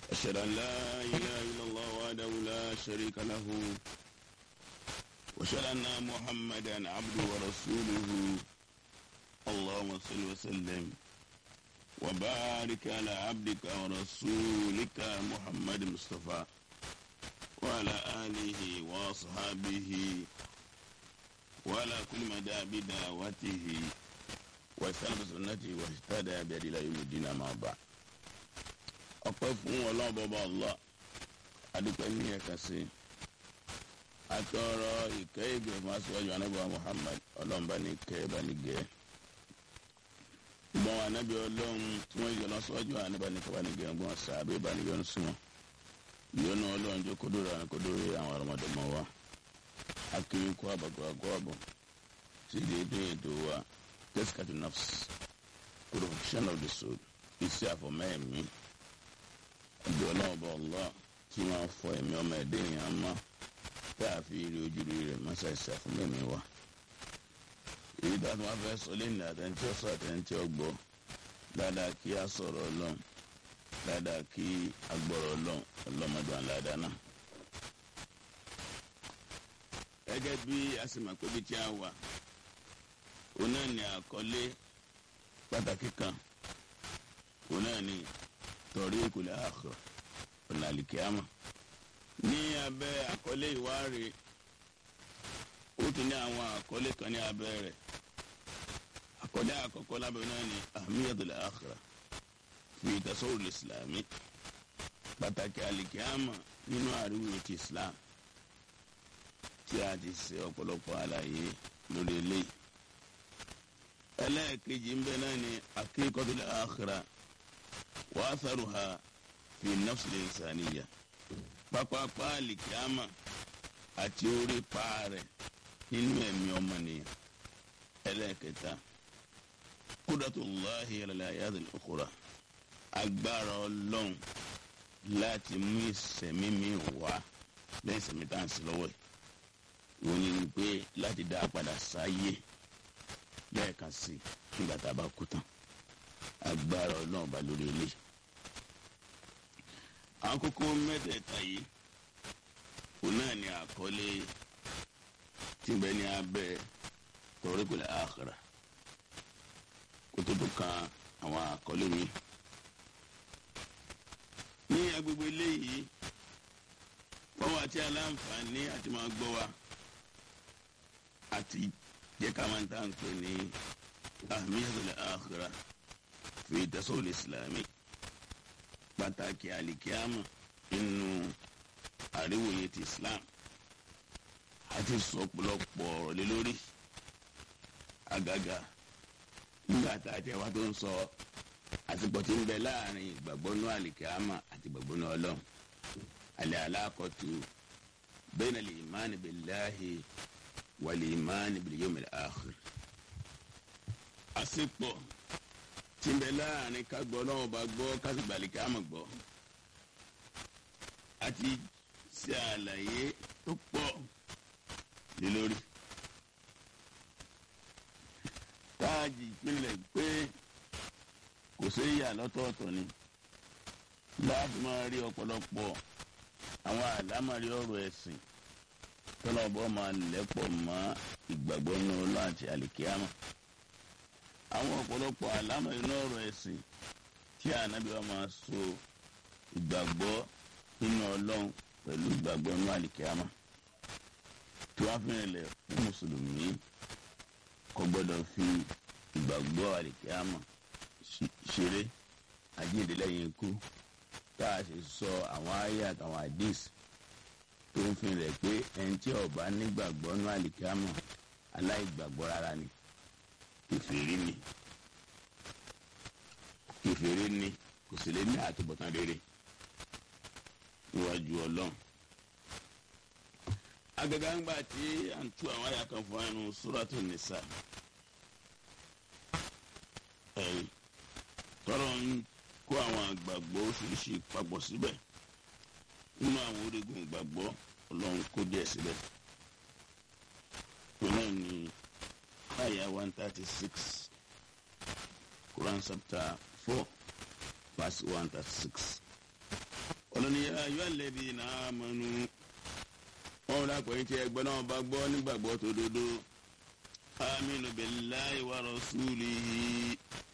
أشهد أن لا إله إلا الله وحده لا شريك له وأشهد أن محمدا عبده ورسوله اللهم صل وسلم وبارك على عبدك ورسولك محمد مصطفى وعلى آله وأصحابه وعلى كل مدى بدعوته واستنى بسنته واهتدى بهدي إلى يوم الدين أما بعد ọpẹ́ fún Ọlọ́run bọba Allah adúpẹ́ ní ẹ̀ka sí atọrọ ìkẹ́ ìgbẹ fún aṣíwájú anábìá Muhammad Ọlọ́run bá ní kẹ́ bá ní gẹ́ gbọ́n anábì Ọlọ́run tí wọ́n yọ lọ́sọ́jú anábà ní kẹ́ bá ní gẹ́ gbọ́n sàbẹ̀ bá ní yọnu sí wọn ìyọnu Ọlọ́run jó kódóró àwọn kódóró àwọn ọmọdémọ wa akiri kó àbàkọ àgọ àbọ sí déédéé ètò wa tẹsíkàtì nafs corruption of the soul iṣẹ́ àfọmẹ́ẹ̀mí ẹbí ọlọ́run bá ọlọ́ tí wọ́n fọ ẹ̀mí ọmọ ẹ̀dẹ́ èèyàn mọ́ tá a fi rí ojúrí rẹ̀ mọ́ṣáṣá fún mẹ́mí wa. èyí tó a tún wá fẹ́ sọ lẹ́nu àtẹ̀ntì ọ̀sọ̀ àtẹ̀ntì ọgbọ́ dáadáa kí a sọ̀rọ̀ ọlọ́run dáadáa kí a gbọ́rọ̀ ọlọ́run ọlọ́mọdún aládàá náà. gẹ́gẹ́ bí a sì mọ̀ pé bí tí a wà òun náà ní àkọlé pàtàkì kan òun náà ní tọ̀ríkù láàkọ̀ ọ̀làlìkíámà ní abẹ́ àkọlé ìwáre ó tún ní àwọn àkọlé kan ní abẹ́ rẹ̀ àkọlé àkọ́kọ́ lábẹ́ náà ní ahmiyatul akhirah fi tasawwur ìsìlámì pàtàkì àlìkíámà nínú àríwò ti islam tí a ti ṣe ọ̀pọ̀lọpọ̀ àlàyé lórí eléyìí ẹlẹ́ẹ̀kejì ń bẹ náà ní akíkọ́tul akhirah wàásàrùhà fi nafsili insaniya pápápá alikiyama àti orí paarẹ nínú ẹ̀mí ọmọnìyàn ẹlẹ́ẹ̀kẹta kúdàtúláhi alayáàdì òkúra agbára ọlọ́run láti mú ìsẹ̀mí mi wá lẹ́yìn ìsẹ̀mí tá à ń sí lọ́wọ́ ẹ̀ ìwòye ni pé láti dá a padà sáyé lẹ́ẹ̀kan sí nígbà tá a bá kú tán agbára ọlọ́run bá lórí ilé. àwọn kókó mẹ́tẹ̀ẹ̀ta yìí òun náà ni àkọlé tí bẹ́ẹ̀ ní abẹ́ tawriqul akhirah kó tó tó kan àwọn àkọlé mi. ní agbègbè eléyìí wọ́n wá tí aláǹfààní àti máa gbọ́ wa àti jẹ́ ká máa ń tà ń pè ní ahmiyatul akhirah fi tasawul islami pàtàkì alikiama nínú àríwòye ti islam àti sọpọlọpọ ọ̀rọ̀ lé lórí àgàgà nígbà tá a jẹ wá tó ń sọ àsìkò tí ń bẹ láàrin ìgbàgbọ́ náà alikiama àti ìgbàgbọ́ náà ọlọ́run alẹ́ alákọ̀tù bayna al-imani billahi wal-imani bil-yawmil akhir àsìkò tí ń bẹ láàrin ká gbọ́ náà bá gbọ́ ká sì gbàlè ká mọ̀ gbọ́ àti ṣe àlàyé tó pọ̀ lé lórí. táàjì ìpínlẹ̀ pé kò sí ìyà lọ́tọ̀ọ̀tọ̀ ni láti máa rí ọ̀pọ̀lọpọ̀ àwọn àlámọ̀rí ọ̀rọ̀ ẹ̀sìn tọ́lọ́bọ̀ máa lẹ́pọ̀ mọ́ ìgbàgbọ́ náà láti àlìkíyàmá àwọn ọ̀pọ̀lọpọ̀ àlámọ̀ inú ọ̀rọ̀ ẹ̀sìn tí ànábì wa máa so ìgbàgbọ́ nínú ọlọ́run pẹ̀lú ìgbàgbọ́ inú àlìkíyàmá tí wọ́n fi rìnlẹ̀ fún mùsùlùmí kò gbọ́dọ̀ fi ìgbàgbọ́ àlìkíyàmá ṣeré àjíǹde lẹ́yìn ikú tá a sì sọ àwọn àyà àtàwọn àdìs tó ń fi rẹ̀ pé ẹni tí ó bá nígbàgbọ́ inú àlìkíyàmá aláìgbàgbọ́ rárá ni kèfèrí ni kèfèrí ni kò sì lè ní àtúbọ̀tán rere níwájú ọlọ́run. agaga ń gbà tí à ń tú àwọn àyà kan fún ẹnu Suratu Nisa ẹ̀rí tọrọ ń kó àwọn àgbàgbọ́ oríṣiríṣi papọ̀ síbẹ̀ nínú àwọn orígun ìgbàgbọ́ ọlọ́run kó díẹ̀ síbẹ̀. tó náà ní àyà one thirty six Quran chapter four verse one thirty six ọlọ́ni ayọ́ àlẹ́bí náà mọ́nu wọn rà pé tí ẹgbẹ́ náà bá gbọ́ nígbàgbọ́ tó dodo aminu billahi wa rasulihi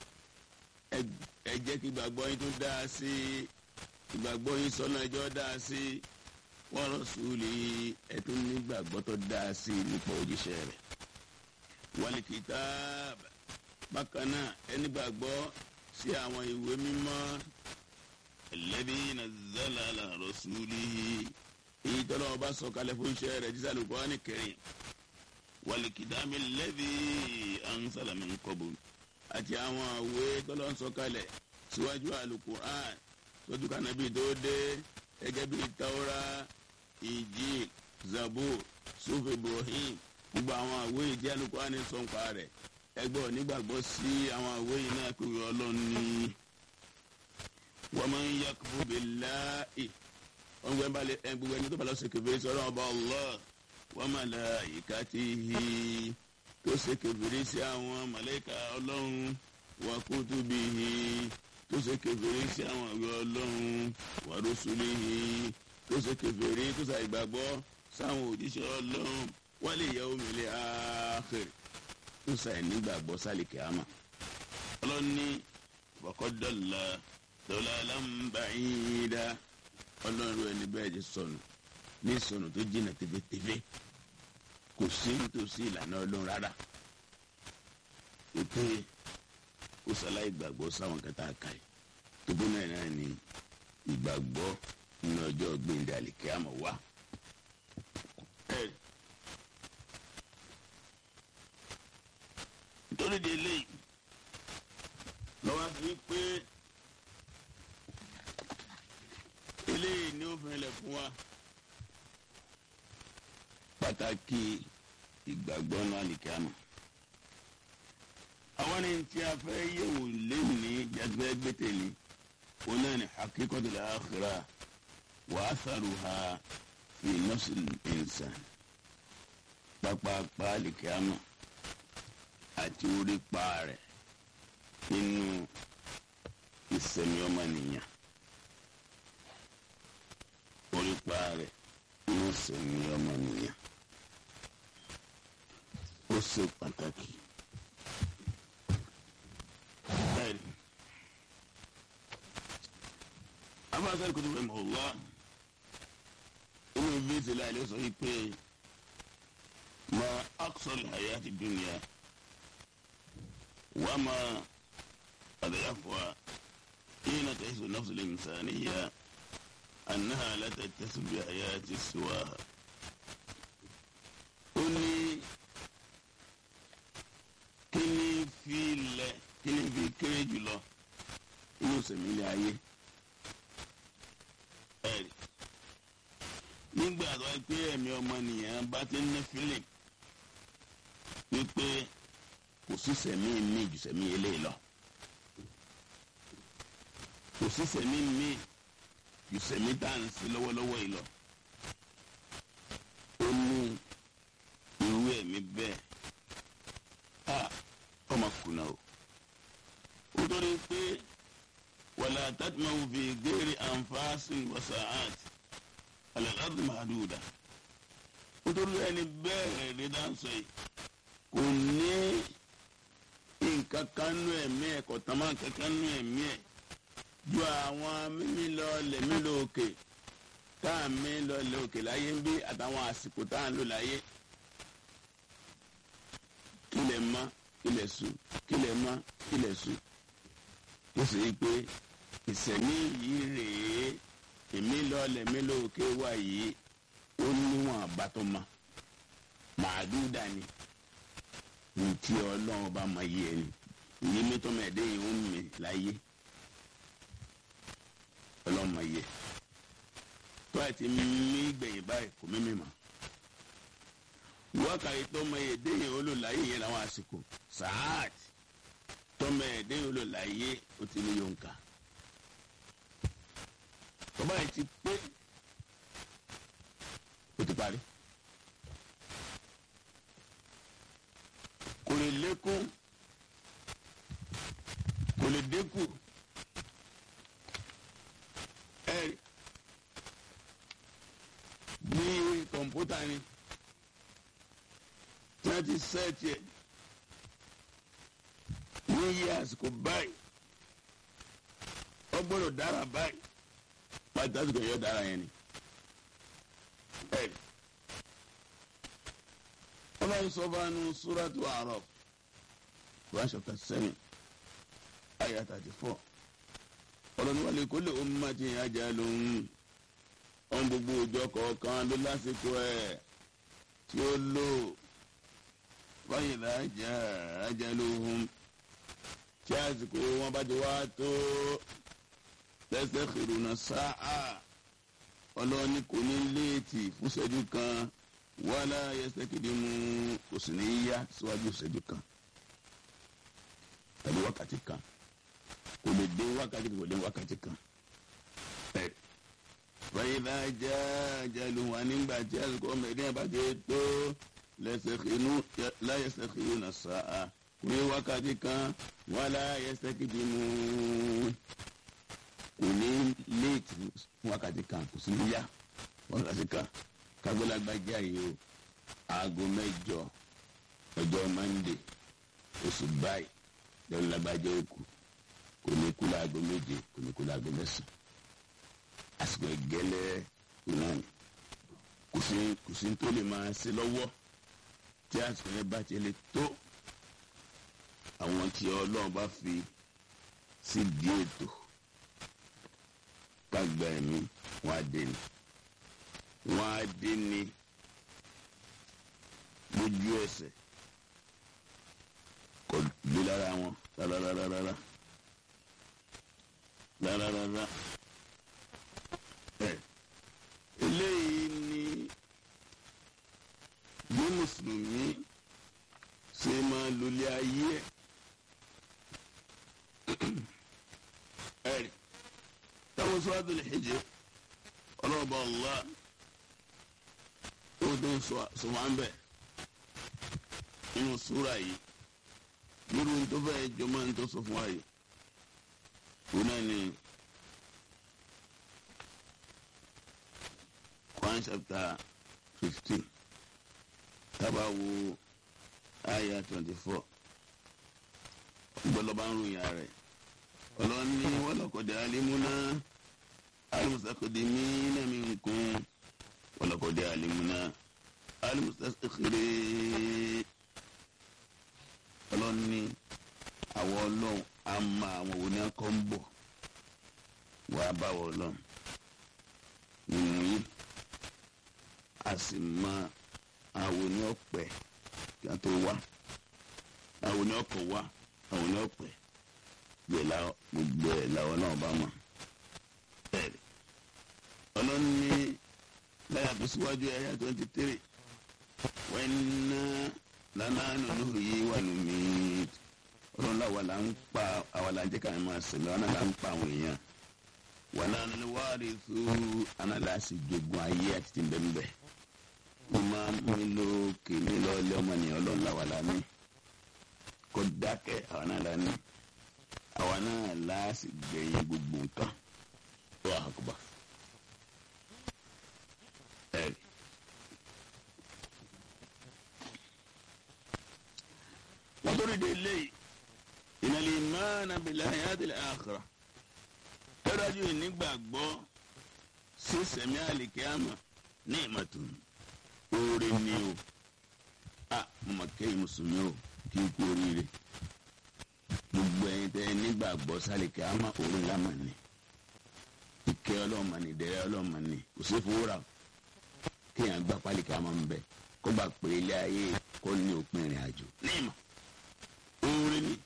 ẹ jẹ́ kí gbàgbọ́ yín tó dáa sí ìgbàgbọ́ yín sọ́nà ẹjọ́ dáa sí wa rasulihi ẹ tún nígbàgbọ́ tó dáa sí nípa òjíṣẹ́ rẹ̀ wal kitab bákan náà ẹ nígbàgbọ́ sí àwọn ìwé mímọ́ alladhi nazzala ala rasulihi èyí tọ́lọ́ ọba sọ̀kalẹ̀ fún iṣẹ́ rẹ̀ jísà Al-Qur'ani Karim wal-kitabi alladhi anzala min qabl àti àwọn àwé tọ́lọ́ sọ̀kalẹ̀ síwájú Al-Qur'an tójú kànábì tó dé gẹ́gẹ́ bí Tawra Injil Zabur Sufi Ibrahim gbogbo àwọn àwé ìdí Al-Qur'ani sọ̀npa rẹ̀ ẹgbẹ́ onígbàgbọ́ sí àwọn àwé yìí náà kúrò ọlọ́run ní wa man yakfur billahi wọn gbẹ balẹ ẹ gbogbo ẹni tó bá lọ ṣe kèfèrí sí Ọlọ́run ọba Allah wa malaikatihi tó ṣe kèfèrí sí àwọn màláíkà Ọlọ́run wa kutubihi tó ṣe kèfèrí sí àwọn ìwé Ọlọ́run wa rusulihi tó ṣe kèfèrí tó ṣe ìgbàgbọ́ sáwọn òjíṣẹ́ Ọlọ́run wal yawmil akhir tó ṣe ìnígbàgbọ́ sálì kìámà Ọlọ́run ní faqad dalla dalalan ba'ida ọlọ́run ẹni bẹ́ẹ̀ ti sọnù ní sọnù tó jìnnà tẹ́fẹ́tẹ́fẹ́ kò sí nítòsí ìlànà ọlọ́run rárá ètò kò sáláì gbàgbọ́ sáwọn kẹta ká yìí tóbó náà náà ní ìgbàgbọ́ nínú ọjọ́ gbẹ̀ndẹ̀ àlìkẹ́ àmọ́ wá. nítorí di eléyìí lọ́wọ́ fi pé. eléyìí ni ó fẹ́lẹ̀ fún wa pàtàkì ìgbàgbọ́ náà nìkanù. àwọn ní tí a fẹ́ yẹ̀wò lẹ́nìí jàdùbẹ́ gbẹ́tẹ̀lé wọn náà ní hakíkọ́tù àkhírà wa atharuha fi nafsil insan pápápá nìkanù àti orí pa rẹ̀ nínú ìsẹ̀mí ọmọnìyàn orípa rẹ̀ yóò sì ní ọmọnìyàn ó ṣe pàtàkì. bẹ́ẹ̀ni afáàsá ìkùtù fẹ́ mọ̀ wá inú ibi ìsìlẹ̀ àìlè sọ pé ma aqsal hayati dunya wa ma adyafuha hina tahisu nafsu al-insaniyya. أنها لا تتصل بحياة سواها ó ní kí ni fi lẹ̀ kí ni fi kéré jùlọ inú sẹ̀mí ilé ayé ẹ̀rí nígbà tó wáyé pé ẹ̀mí ọmọnìyàn bá ti ń ní fílẹ̀ wípé kò sí sẹ̀mí mi jù sẹ̀mí eléyìí lọ kò sí sẹ̀mí mi ìsẹ̀mí tá à ń sí lọ́wọ́lọ́wọ́ yìí lọ. ó ní irú ẹ̀mí bẹ́ẹ̀ a ọmọ kùnà o. ó torí pé wàlá tàtìmáwò fi géèrè ànfààsì wàsàáàt alàládì màdùdà. ó torí ẹni bẹ́ẹ̀ rí dáńsọ yìí kò ní nǹkan kan nú ẹ̀mí ẹ̀ kò tán máa nǹkan kan nú ẹ̀mí ẹ̀ ju àwọn mímí lọ lẹ̀mí lọ òkè tá à ń mí lọ lẹ òkè láyé ń bí àtàwọn àsìkò tá à ń lò láyé kílẹ̀ mọ́ kílẹ̀ sùn kílẹ̀ mọ́ kílẹ̀ sùn ó sì rí i pé ìsẹ̀mí yìí rèé èmi lọ lẹ̀mí lọ òkè wà yìí ó níwọ̀n àbátọ́ ma màdúdà ni ní tí ọlọ́run bá mọ iye ẹni ìyí mi tó mẹ́ẹ̀ẹ́dẹ́ yìí ń mi láyé ọlọ́mọ yẹ tó àti mímí gbẹ̀yìn báyìí kò mímí mọ́ wákàtí tọmọ yẹ déyìn olùláyé yẹn làwọn àsìkò sàáàt tọmọ yẹ déyìn olùláyé ó ti ní yonka tọba yìí ti pé ó ti parí kò lè lékún kò lè dínkù ẹ̀rí kọ̀ǹpútà ni tí wọ́n ti sẹ́ẹ̀tì ẹ̀ ní iye àsìkò báyìí ó gbọ́dọ̀ dára báyìí pàtó àsìkò yóò dára yẹn ni. ọlọ́run sọ fún anu súrátù A'raf Quran chapter seven ayah thirty four ọlọ́run wà lè kó lè ummatin ajalun ọ̀n gbogbo ọjọ́ kọ̀ọ̀kan ló lásìkò ẹ̀ tí ó lò báyìí lájà ajaluhum tí àsìkò wọn bá ti wá tó yastakhiruna sáà ọlọ́run ní kò ní léètì fún ìṣẹ́jú kan wala yastakidimu kò sì ní yá síwájú ìṣẹ́jú kan tàbí wákàtí kan kò lè dé wákàtí kan kò lè wákàtí kan. báyìí lájà jàlù wà nígbà tí àsìkò ọmọ ẹ̀dín àbájá tó la yastakhiruna sáà kò ní wákàtí kan wala yastakidimu kò ní léètì fún wákàtí kan kò sí ní yá wákàtí kan kagbalagbadza yìí o aago mẹ́jọ ọjọ́ mande oṣù báyìí lọ́nà lágbájá òkú kò ní kú láago méje kò ní kú láago mẹ́sàn àsìkò ìgẹ́lẹ́ ìnáà kò sí kò sí tó lè máa ṣe lọ́wọ́ tí àsìkò yẹn bá ti lè tó àwọn tí ọlọ́run bá fi sí di ètò kágbá ẹ̀mí wọn á dé ni wọn á dé ní lójú ẹsẹ̀ kò gbé lára wọn rárárárá rárárárá ẹ eléyìí ni bí mùsùlùmí ṣe máa lólé ayé ẹ ẹ táwọn suratul Hijr ọlọ́ọ̀bá Allah ó tó ń sọ wá ń bẹ̀ nínú súra yìí nírú tó fẹ́ jọmọ́ ní tó sọ fún wa yìí kó náà ní Quran chapter fifteen tábà wo ayah twenty four gbọ́dọ̀ bá ń ròyìn rẹ̀ ọlọ́ni wọ́lọ́kọ̀dé alimuna alimusakadimina minkum wọ́lọ́kọ̀dé alimuna alimusakiri ọlọ́ni àwọn ọlọ́run á ma àwọn òní akọ́ ń bọ̀ wàá bá wọ ọlọ́run nínú yìí a sì mọ àwọn òní ọ̀pẹ kí a tó wá àwọn òní ọkọ̀ wá àwọn òní ọ̀pẹ gbẹ̀lá gbogbo ẹ̀ làwọn náà bá mọ̀ bẹ́ẹ̀ ọlọ́run ní láyà tó síwájú ẹ̀yà twenty three wọ́n ná lánàá nínú yìí wà lómi ọlọ́run làwọn là ń pa àwọn là ń jẹ́ káwọn máa sẹ̀lẹ̀ wọn là ń pa àwọn èèyàn wọn náà ní wàhálì tó análáàsì jogun ayé àti ti bẹ́ẹ̀ wọ́n máa ń mílò kìíní lọ́ọ́lẹ́ ọmọnìyàn ọlọ́run làwọn là ní kó dákẹ́ àwọn náà là ní àwa náà láàsì gbẹ̀yìn gbogbo nǹkan wà á kúbà. ẹ̀rí. wọ́n tó rí de léyìí ìnàlẹ̀ ìmáàna bìlẹ̀ àyàtìlẹ̀ àkàrà tẹ́lájú ìnígbàgbọ́ sí sẹ̀mí àlìkíámà ní ìmọ̀tún oore ni o a mọ̀ kẹ́yìn mùsùlùmí o kí n kú oríire gbogbo ẹ̀yin tẹ́ nígbàgbọ́ sálìkẹ́ àmọ́ òun lámà ni ìkẹ́ ọlọ́mọ ni ìdẹ̀rẹ́ ọlọ́mọ ni kò sí fúwúrà kéèyàn gbá pálíkẹ́ àmọ́ ń bẹ kó gbà pé ilé ayé kó ní òpin ìrìn àjò ní ìmọ̀ oore ni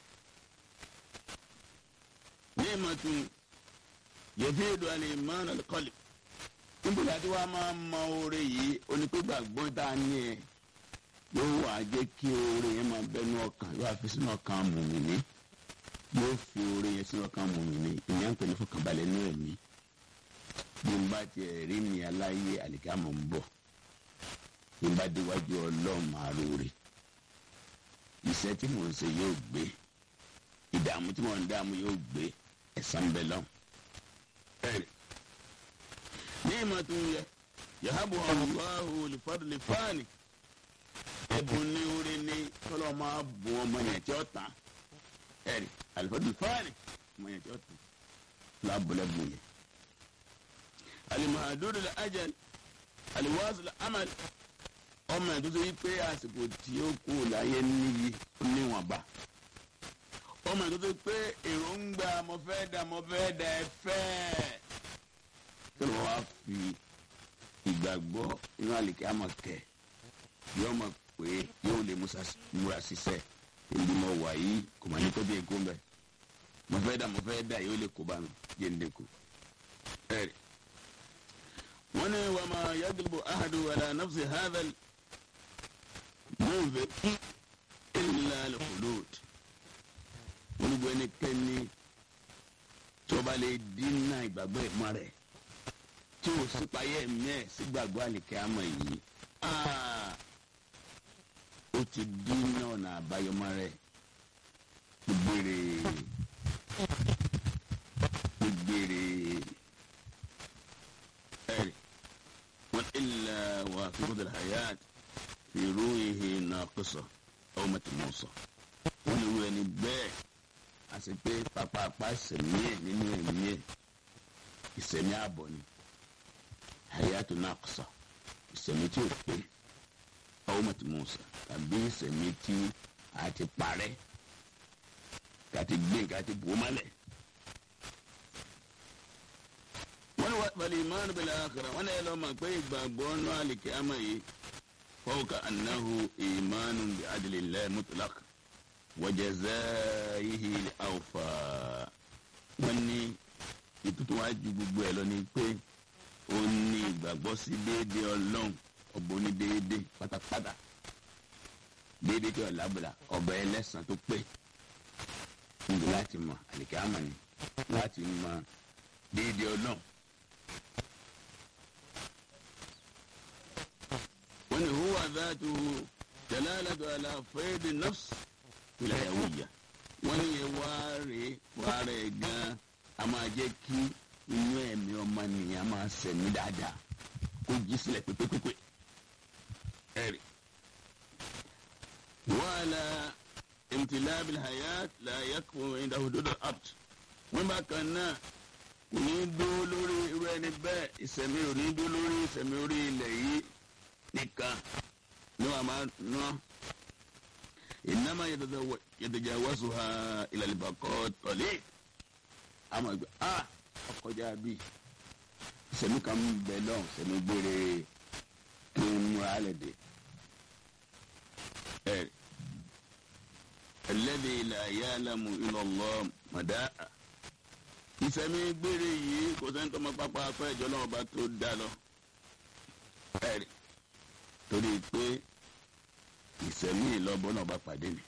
ní ìmọ̀ tún yẹ̀fẹ́ èdò àlè ìmọ̀ràn kọ́lì níbo láti wá máa mọ oore yìí onípégbàgbọ́ tá a ní ẹ yóò wá jẹ́ kí oore yẹn máa bẹ́nu ọkàn yóò fi sínú ọkàn mùmìnì yóò fi oore yẹn sínú ọkàn mùmìnì ìyẹn ń pè ní fọkànbalẹ̀ ní ẹ̀mí bí n bá tiẹ̀ rí mi aláyé àlìkámọ̀ ń bọ̀ bí n bá déwájú ọlọ́run máa lóore iṣẹ́ tí mò ń ṣe yóò gbé ìdààmú tí mò ń dààmú yóò gbé ẹ̀san bẹ̀ lọ́n. ní ìmọ̀ tó ń yẹ yahabu allahu lifadli fani ẹbùn ní orí ní kọlọ máa bùn ọmọ yẹn tí ó tán ẹrí alifadli fani ọmọ yẹn tí ó tán lábùlẹ̀bùn yẹn. alimahadudu la ajal aliwasu la amal ọmọ yẹn tó ṣe yí pé àsìkò tí ó kú láyé níyì níwọ̀nba ọmọ yẹn tó ṣe pé èròǹgbà mo fẹ́ dà mo fẹ́ dà ẹ fẹ́ kí ló wá fi ìgbàgbọ́ inú àlìkẹ́ àmọ̀ kẹ́ yóò mọ̀ pé yóò lè múra ṣiṣẹ́ ìdí mọ̀ wà yìí kò mà ní kó bí èkó mbẹ́ mo fẹ́ dà mo fẹ́ dà yóò lè kó bá mi jẹ́ ń dẹ́kun. ẹ̀rì wọ́n ní wàá máa yagilibu ahadu wàlá nafsi hadal mọ̀nfẹ́ ilà al-khulud wọ́n ní gbọ́ ẹnikẹ́ni tó bá lè dínà ìgbàgbọ́ ìmọ̀ rẹ̀ tí o sì payẹ́ mẹ́ sí gbàgbọ́ àlìkẹ́ àmọ́ yìí ó ti dín ní ọ̀nà àbáyọmọ rẹ̀ gbére gbére ẹ̀rì wọ́n ilẹ̀ wà fíkúndé hayat fi ruhihi naqisa aw matmusa wọ́n ní irú ẹni bẹ́ẹ̀ àti pé pàpàpà ìsẹ̀mí ẹ̀ nínú ẹ̀mí ẹ̀ ìsẹ̀mí ààbọ̀ ni hayatu naqsa ìsẹ̀mí tí ò pé aw matmusa tàbí ìsẹ̀mí tí a ti parẹ́ ká ti gbé ká ti bò mọ́lẹ̀. wọ́n ní wàlí imánu bil akhirah wọ́n ní ẹ lọ́ mọ̀ pé ìgbàgbọ́ náà al-qiyamah yìí fawqa annahu imánu bi adlillahi mutlaq wa jazaihi al-awfa. wọ́n ní ìtútù wá ju gbogbo ẹ̀ lọ ní pé ó ní ìgbàgbọ́ sí déédéé ọlọ́run ọ̀bọ ní déédéé pátápátá déédéé tí ọ̀làbùlà ọba ẹlẹ́sàn tó pé níbi láti mọ àlìkẹ́ àmọ́ ni láti mọ déédéé ọlọ́run. wọ́n ní huwa dhatuhu dalalatu ala faidi nafs wilayawiyya wọ́n ní yẹ wáre wáre gan a máa jẹ́ kí inú ẹ̀mí ọmọ nìyẹn máa sẹ̀mí dáadáa kó jí sílẹ̀ pépépépé ẹ̀rì. wàhálà imtilabil hayat la yakfu inda hududul abd wọ́n bá kan náà kò ní dúró lórí irú ẹni bẹ́ẹ̀ ìsẹ̀mí ò ní dúró lórí ìsẹ̀mí orí ilẹ̀ yìí nìkan ní wàá máa ná ìnáma yatajawazuha ila al-baqa tọ̀lé àmọ́ ìgbà ah ọkọjá bíi ìsẹ̀mí kan ń bẹ lọ́hùn sẹ́mi gbére kí n múra lẹ̀ dé. ẹ alladhi la ya'lamu illa Allah màdá ìsẹ̀mí gbére yìí kò sẹ́ni tó mọ pápá apá ẹ̀jọ́ náà bá tó dá lọ. ẹ torí pé ìsẹ̀mí ìlọ́bọ̀ náà bá pàdé ni.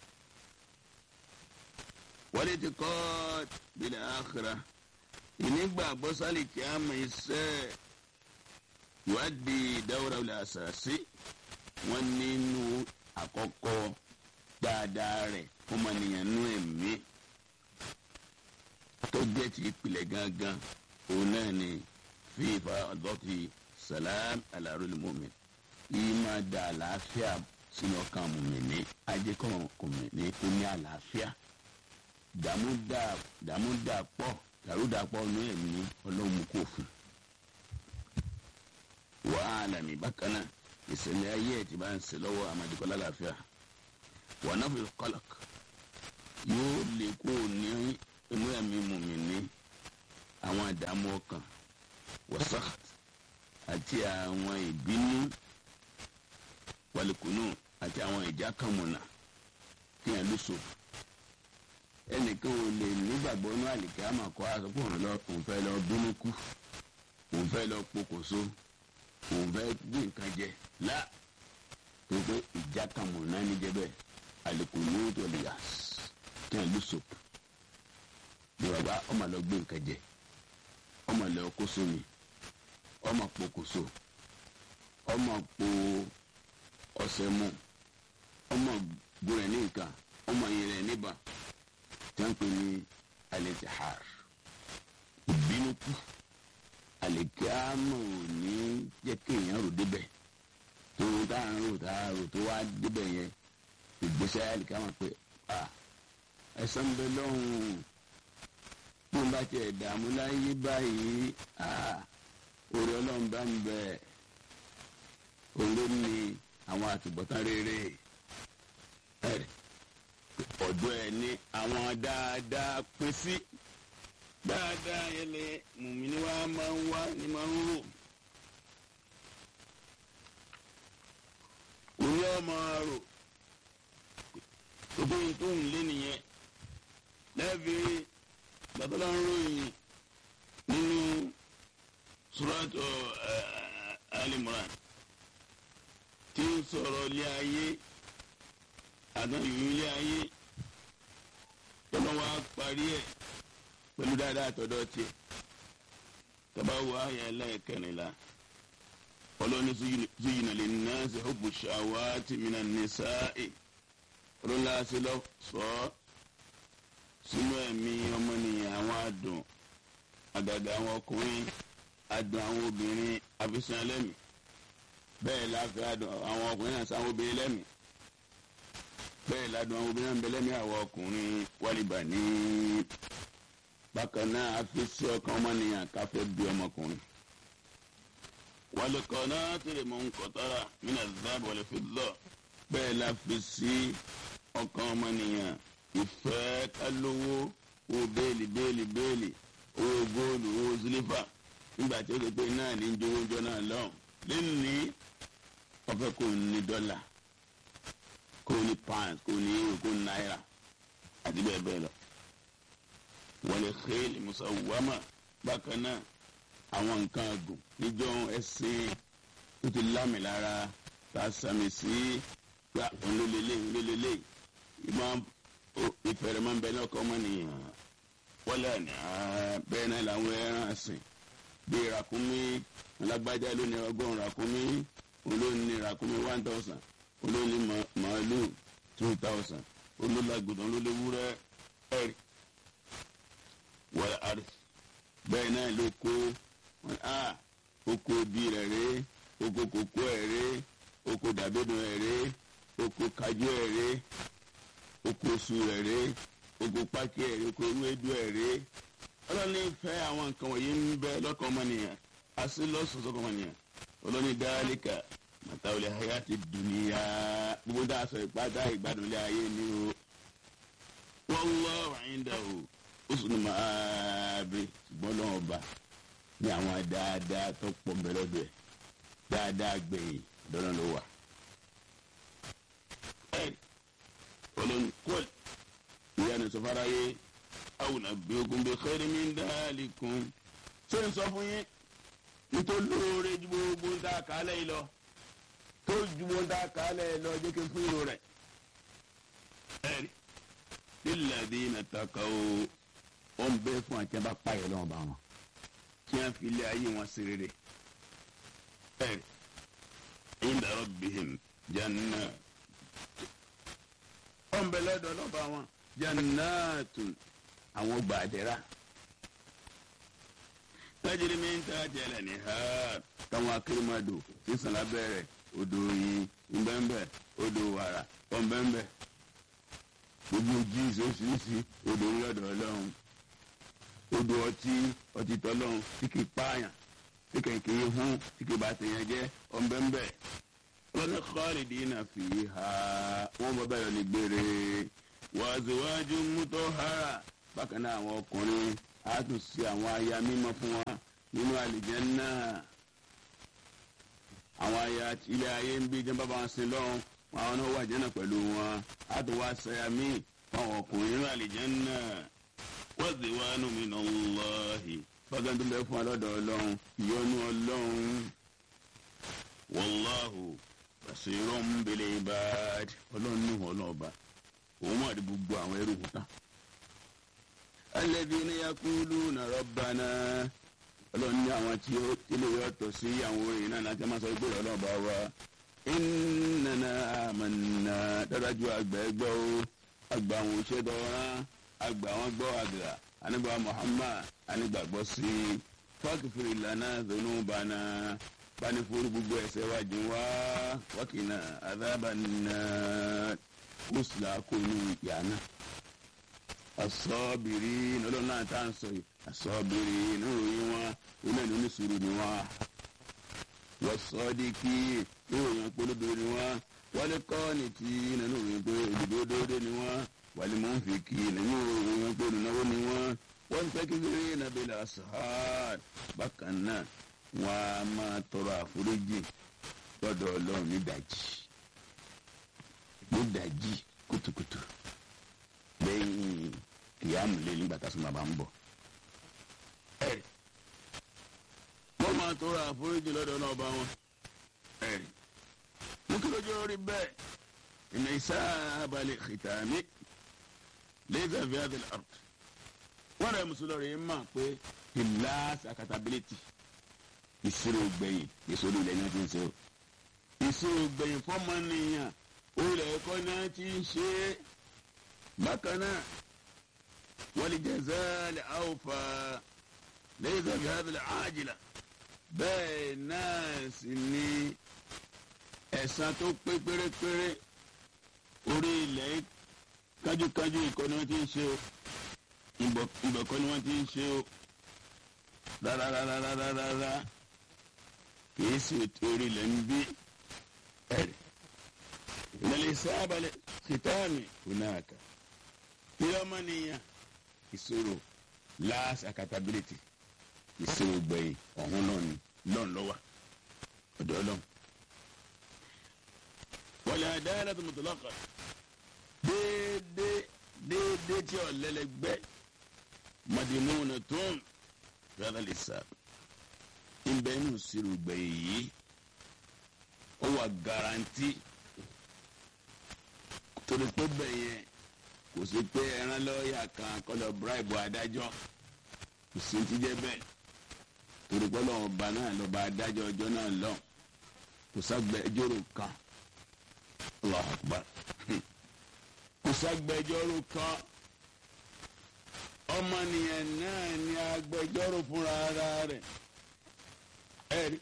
wọlé ti kọ́ bil akhirah ìnígbàgbọ́ sálì kí á mọ iṣẹ́ ìwádìí dáwọ́ra ilẹ̀ àṣàṣì wọ́n nínú àkọ́kọ́ dáadáa rẹ̀ fún ọmọnìyàn nú ẹ̀mí tó jẹ́ ti ìpìlẹ̀ gangan òun náà ni fífa ọ̀dọ́tì salam alárólì mọ́mi yìí máa da àlàáfíà sínú ọkàn mùmìnì ajẹ́kọ̀ mùmìnì kó ní àlàáfíà dààmú dà pọ̀ dàrúdàpọ̀ ọ̀nà ẹ̀mí ọlọ́run kò fún. wàhálà mi bákan náà ìṣẹ̀lẹ̀ ayé ẹ̀ ti bá ń ṣe lọ́wọ́ amadikọ́ lálàáfíà wà náà fi kọ́lọ̀k yóò lè kó ní inú ẹ̀mí mùmí ní àwọn àdààmú ọkàn wọ́sàt àti àwọn ìbínú wàlìkùnú àti àwọn ìjà kàmùnà kíyàn lóṣù ẹnìkan ò lè nígbàgbọ́ ní àlìkẹ́ àmọ́ kọ́ àsopọ̀ òun lọ òun fẹ́ lọ bínú kú òun fẹ́ lọ pokòso òun fẹ́ gbé nǹkan jẹ lá tó pé ìjà kan mọ̀ náà ní jẹ́bẹ̀ àlìkò ní ó tó lè yà kí ẹ̀ ló sòp bí bàbá ọmọ lọ gbé nǹkan jẹ ọmọ lọ kó sómi ọmọ pokòso ọmọ po ọṣẹ mu ọmọ gbúrẹ ní nǹkan ọmọ yẹn rẹ níbà tí wọ́n pè ní alẹ́tìhár ìbínú kú àlèkíámọ̀ ò ní jẹ́ kéèyàn rò débẹ̀ tó tá à ń rò tá à rò tó wá débẹ̀ yẹn ìgbésẹ̀ àlèkíámọ̀ pé ẹ̀san bẹ lọ́hùn bí wọ́n bá tiẹ̀ dààmú láyé báyìí orí ọlọ́run bá ń bẹ òun ní àwọn àtúbọ̀tán rere ẹ̀rẹ̀ ọ̀dọ́ ẹ̀ ní àwọn dáadáa pín sí dáadáa yẹn lè mùmíní wa máa ń wá ní máa ń rò òun yóò máa rò gbogbo yìí tó ń lé nìyẹn lẹ́ẹ̀fì gbàtọ́lá ń ròyìn nínú suratu Al-Imran tí ń sọ̀rọ̀ ilé ayé àdán ìlú ilé ayé tọ́lá wa parí ẹ̀ pẹ̀lú dáadáa tọ́dọ̀ tiẹ̀ tọ́ba wo àyà ẹlẹ́ẹ̀kẹrìnlá ọlọ́ni zuyina linnasi hubbu shawati minan nisa'i ọlọ́lá sí lọ sọ sínú ẹ̀mí ọmọnìyàn àwọn àdùn àgàgà àwọn ọkùnrin àdùn àwọn obìnrin àfisàn ẹlẹ́mìí bẹ́ẹ̀ láfẹ́ àdùn àwọn ọkùnrin náà sáwọn obìnrin lẹ́mìí bẹ́ẹ̀ ládùn àwọn obìnrin náà ń bẹ lẹ́mìí àwọn ọkùnrin wálìbà ní bákan náà àfisí ọkàn ọmọnìyàn káfẹ́ bí ọmọkùnrin. wàlùkọ́ náà tẹ̀lé mọ́ nkọ́tara mina zab wàlẹ̀ fi lọ bẹ́ẹ̀ la fi sí ọkàn ọmọnìyàn ìfẹ́ kálówó owó béèlì béèlì béèlì owó góòlù owó sílífà nígbà tí ó ti pé náà ní jowójọ náà lọ́hùn lẹ́nu ní ọ̀fẹ́ kò ní dọ́là kò ní pounds kò ní euro kò ní náírà àti bẹ́ẹ̀ bẹ́ẹ̀ lọ. wọlé xeeli musawama bákan náà àwọn nǹkan àgùn níjọ́ ẹ̀sìn tó ti lámì lára tá a sàmì sí gba olólélẹ̀ olólélẹ̀ ìmọ̀ ìfẹ̀rẹ̀ máa ń bẹ ní ọkọ̀ ọmọ nìyẹn wọlé àná bẹ́ẹ̀ náà làwọn ẹran àsìn bíi ràkúnmí alágbájá ló ní ọgọ́rùn ràkúnmí olóní ràkúnmí one thousand olóní màálù two thousand olólàgùdàn olólewúrẹ́ ẹ̀rì wọlé àrí bẹ́ẹ̀ náà ló kó wọn a oko bí rẹ̀ ré oko kòkó ẹ̀ ré oko dàbídùn ẹ̀ ré oko kájú ẹ̀ ré oko su ẹ̀ ré oko pákí ẹ̀ ré oko ewédú ẹ̀ ré ọlọ́ni fẹ́ àwọn nǹkan wọ̀nyí ń bẹ lọ́kàn ọmọnìyàn àti lọ́sọ̀ọ́sọ́ ọmọnìyàn ọlọ́ni dáálíkà màtáwọlé ayé ti dùnìyà gbogbo dáa sọ ìpátá ìgbàdùnlé ayé ni o wallahu indahu husnul ma'ab ṣùgbọ́n lọ́wọ́ bá ní àwọn dáadáa tó pọ̀ bẹ̀rẹ̀ bẹ̀ dáadáa gbẹ̀yìn dọ́nà ló wà. ọlọ́ni kọ́ọ̀lì ìyá ni sọfárá yé àwọn àbí ogun bíi khairin min dhalikum ṣé n sọ fún yín nítorí lóore ju gbogbo ń dá kálẹ̀ yìí lọ tó ju gbogbo ń dá kálẹ̀ yìí lọ jẹ́ kí n fún ìró rẹ̀. ẹ̀rí lilladhina taqaw ó ń bẹ fún àti abá pààyàn lọ́wọ́ bá wọn kí wọ́n fi ilé ayé wọn sí rere. ẹ̀rí inda rabbihim jannat ó ń bẹ lọ́dọ̀ lọ́ba wọn jannatun àwọn gbàdẹ́rà tajiri mi ta jẹlẹ ni ha táwọn akérèmọdò sísan lábẹ́rẹ́ odò yìí ńbẹ́ńbẹ́ odò wàrà ọ̀nbẹ́ńbẹ́ gbogbo jíìsì oṣooṣì odò ńlọ́dọ̀ ọlọ́run odò ọtí ọtí tọ́lọ́run tí kì í pààyàn tí kì í kiri fún tí kì í bá tèèyàn jẹ́ ọ̀nbẹ́ńbẹ́ lọ́nà khalidina fiha wọ́n bọ́ bẹ́ẹ̀ ní gbére wàzíwájú mutahhara bákan náà àwọn ọkùnrin a tún ṣe àwọn aya mímọ́ fún wa nínú àlìjánnà àwọn aya ilé ayé ń bí jẹnba bá wọn sin lọ́hùn àwọn náà wà jẹ́nà pẹ̀lú wọn a tún wá ṣaya míì fún àwọn ọkùnrin nínú àlìjánnà wazwanu minallahi bákan tó bẹ fún wa lọ́dọ̀ ọlọ́run ìyọ́nú ọlọ́run wallahu basirun bil ibad ọlọ́run ní ọlọ́ọ̀ba òun wà ní gbogbo àwọn ẹrú wọn tán alladhina yaquluna rabbana ọlọ́run ní àwọn tí ó tílé yọ tọ̀ sí àwọn orin náà láti máa sọ pé ọlọ́run bá wa innana amanna dájú àgbà ẹgbẹ́ o àgbà àwọn òṣèdọ̀ ọ̀ràn àgbà àwọn gbọ́ àgbà anígbà Muhammad anígbàgbọ́ sí fákìfìrì ìlànà zunubana bani fúru gbogbo ẹ̀ṣẹ̀ wa jìn wá wákìnà adábànà kùsùlà kùnú yàrá asọ́bìrì lọ́dọ̀ náà tá à ń sọ yìí asọ́bìrì níròyìn wọn ilé ìlú nísùúrù ni wọn wọ́sọ́díkì níròyìn polówó ni wọn wálé kọ́ọ̀nì tí nínú ìròyìn pé olùdódódó ni wọn wálé mọ́nfìkì nínú ìròyìn pé olùnáwó ni wọn wọ́n fẹ́ kékeré nàbẹ́lẹ̀ asahad bákan náà wọ́n á máa tọrọ àforíjì lọ́dọ̀ ọlọ́run nídàjí nídàjí kùtùkùtù lẹ́yìn kìyàmù lé nígbà tá a sọ̀rọ̀ bá ń bọ̀. ẹ̀rì wọ́n máa tọrọ àforíjì lọ́dọ̀ náà bá wọn. ẹ̀rì mú kí lójú orí bẹ́ẹ̀ ìnà ìsáàbàlẹ̀ xìtàmí lẹ́sà fíàdìl art. wọ́n rẹ̀ mùsùlùmí yìí mọ̀ pé ìlàs accountability ìṣirò gbẹ̀yìn ìṣòro ilẹ̀ náà ti ń ṣe o. ìṣirò gbẹ̀yìn fọ́mọ́nìyàn olè ẹ̀kọ́ náà ti ń ṣe é bákan náà wọ́n jẹ́sẹ̀lẹ̀ àwòfà lẹ́yìn bí hábìlẹ̀ àjìlá bẹ́ẹ̀ náà sì ni ẹ̀san tó pé pérépéré orí ilẹ̀ kájúkájú ìkọ́ ni wọ́n ti ń ṣe o ìbọ̀kọ́ ni wọ́n ti ń ṣe o rárárárárárá kìí sì orí ilẹ̀ ń bí ẹ̀rì ìlẹ̀lẹ̀ sábàlẹ̀ kìtàmì onáàkà ilé ọmọnìyàn ìṣòro last accountability ìṣòro gbẹ̀yìn ọ̀hún náà ni lọ́n lọ́wọ́ ọ̀dọ́ ọlọ́run. wọlé àdáyàlá tó mọ̀tò lọ́kọ̀ déédéé déédéé tí ọ̀lẹ́lẹ́gbẹ́ màdìmúnà tó ń rárá lè sá ìbẹ́ inú ìṣòro gbẹ̀yìn yìí ó wà garanti torí pé bẹ̀yẹn kò sí pé ẹran lọ́ọ̀yà kan kọ́lọ̀ bíráìbù adájọ́ kò sí ti jẹ́ bẹ́ẹ̀ torí pé lọ́wọ́ ọba náà lọ́ba adájọ́ ọjọ́ náà lọ kò ságbẹ́jọ́rò kan Allahu Akbar kò ságbẹ́jọ́rò kan ọmọnìyàn náà ni agbẹjọ́rò fúnra ara rẹ̀ ẹ̀rí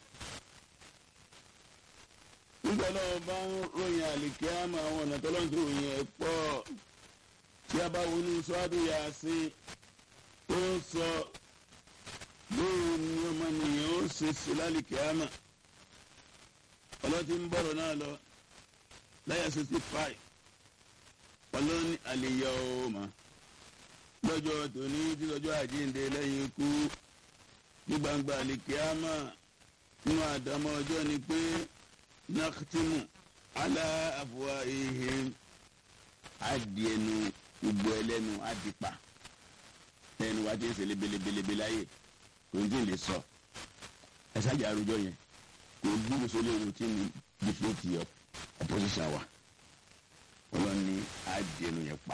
nígbà náà bá ń ròyìn àlìkí àmọ́ àwọn ọ̀nà tọ́lọ́ ti ròyìn ẹ̀ pọ̀ tí a bá wọnú sọ́ádù yà sí ó ń sọ bóun ni ọmọnìyàn ó ṣe sí lálìkí àmọ́ ọlọ́tí ń bọ̀rọ̀ náà lọ láyà sixty five ọlọ́ni àlìyá ọmọ lọ́jọ́ tòní tí lọ́jọ́ àjíǹde lẹ́yìn ikú ní gbangba àlìkí àmọ́ nínú àdámọ́ ọjọ́ ni pé naktimu ala afwaihim adiẹnu gbogbo ẹlẹ́nu adipa ẹnu wa ti ń ṣe lebelebelebe láyè kò ní tí ì lè sọ ẹsájà arúgbó yẹn kò gbúrú sólé ohun tí ní dìfẹ́tì opposition wa ọlọ́ni adiẹnu yẹn pa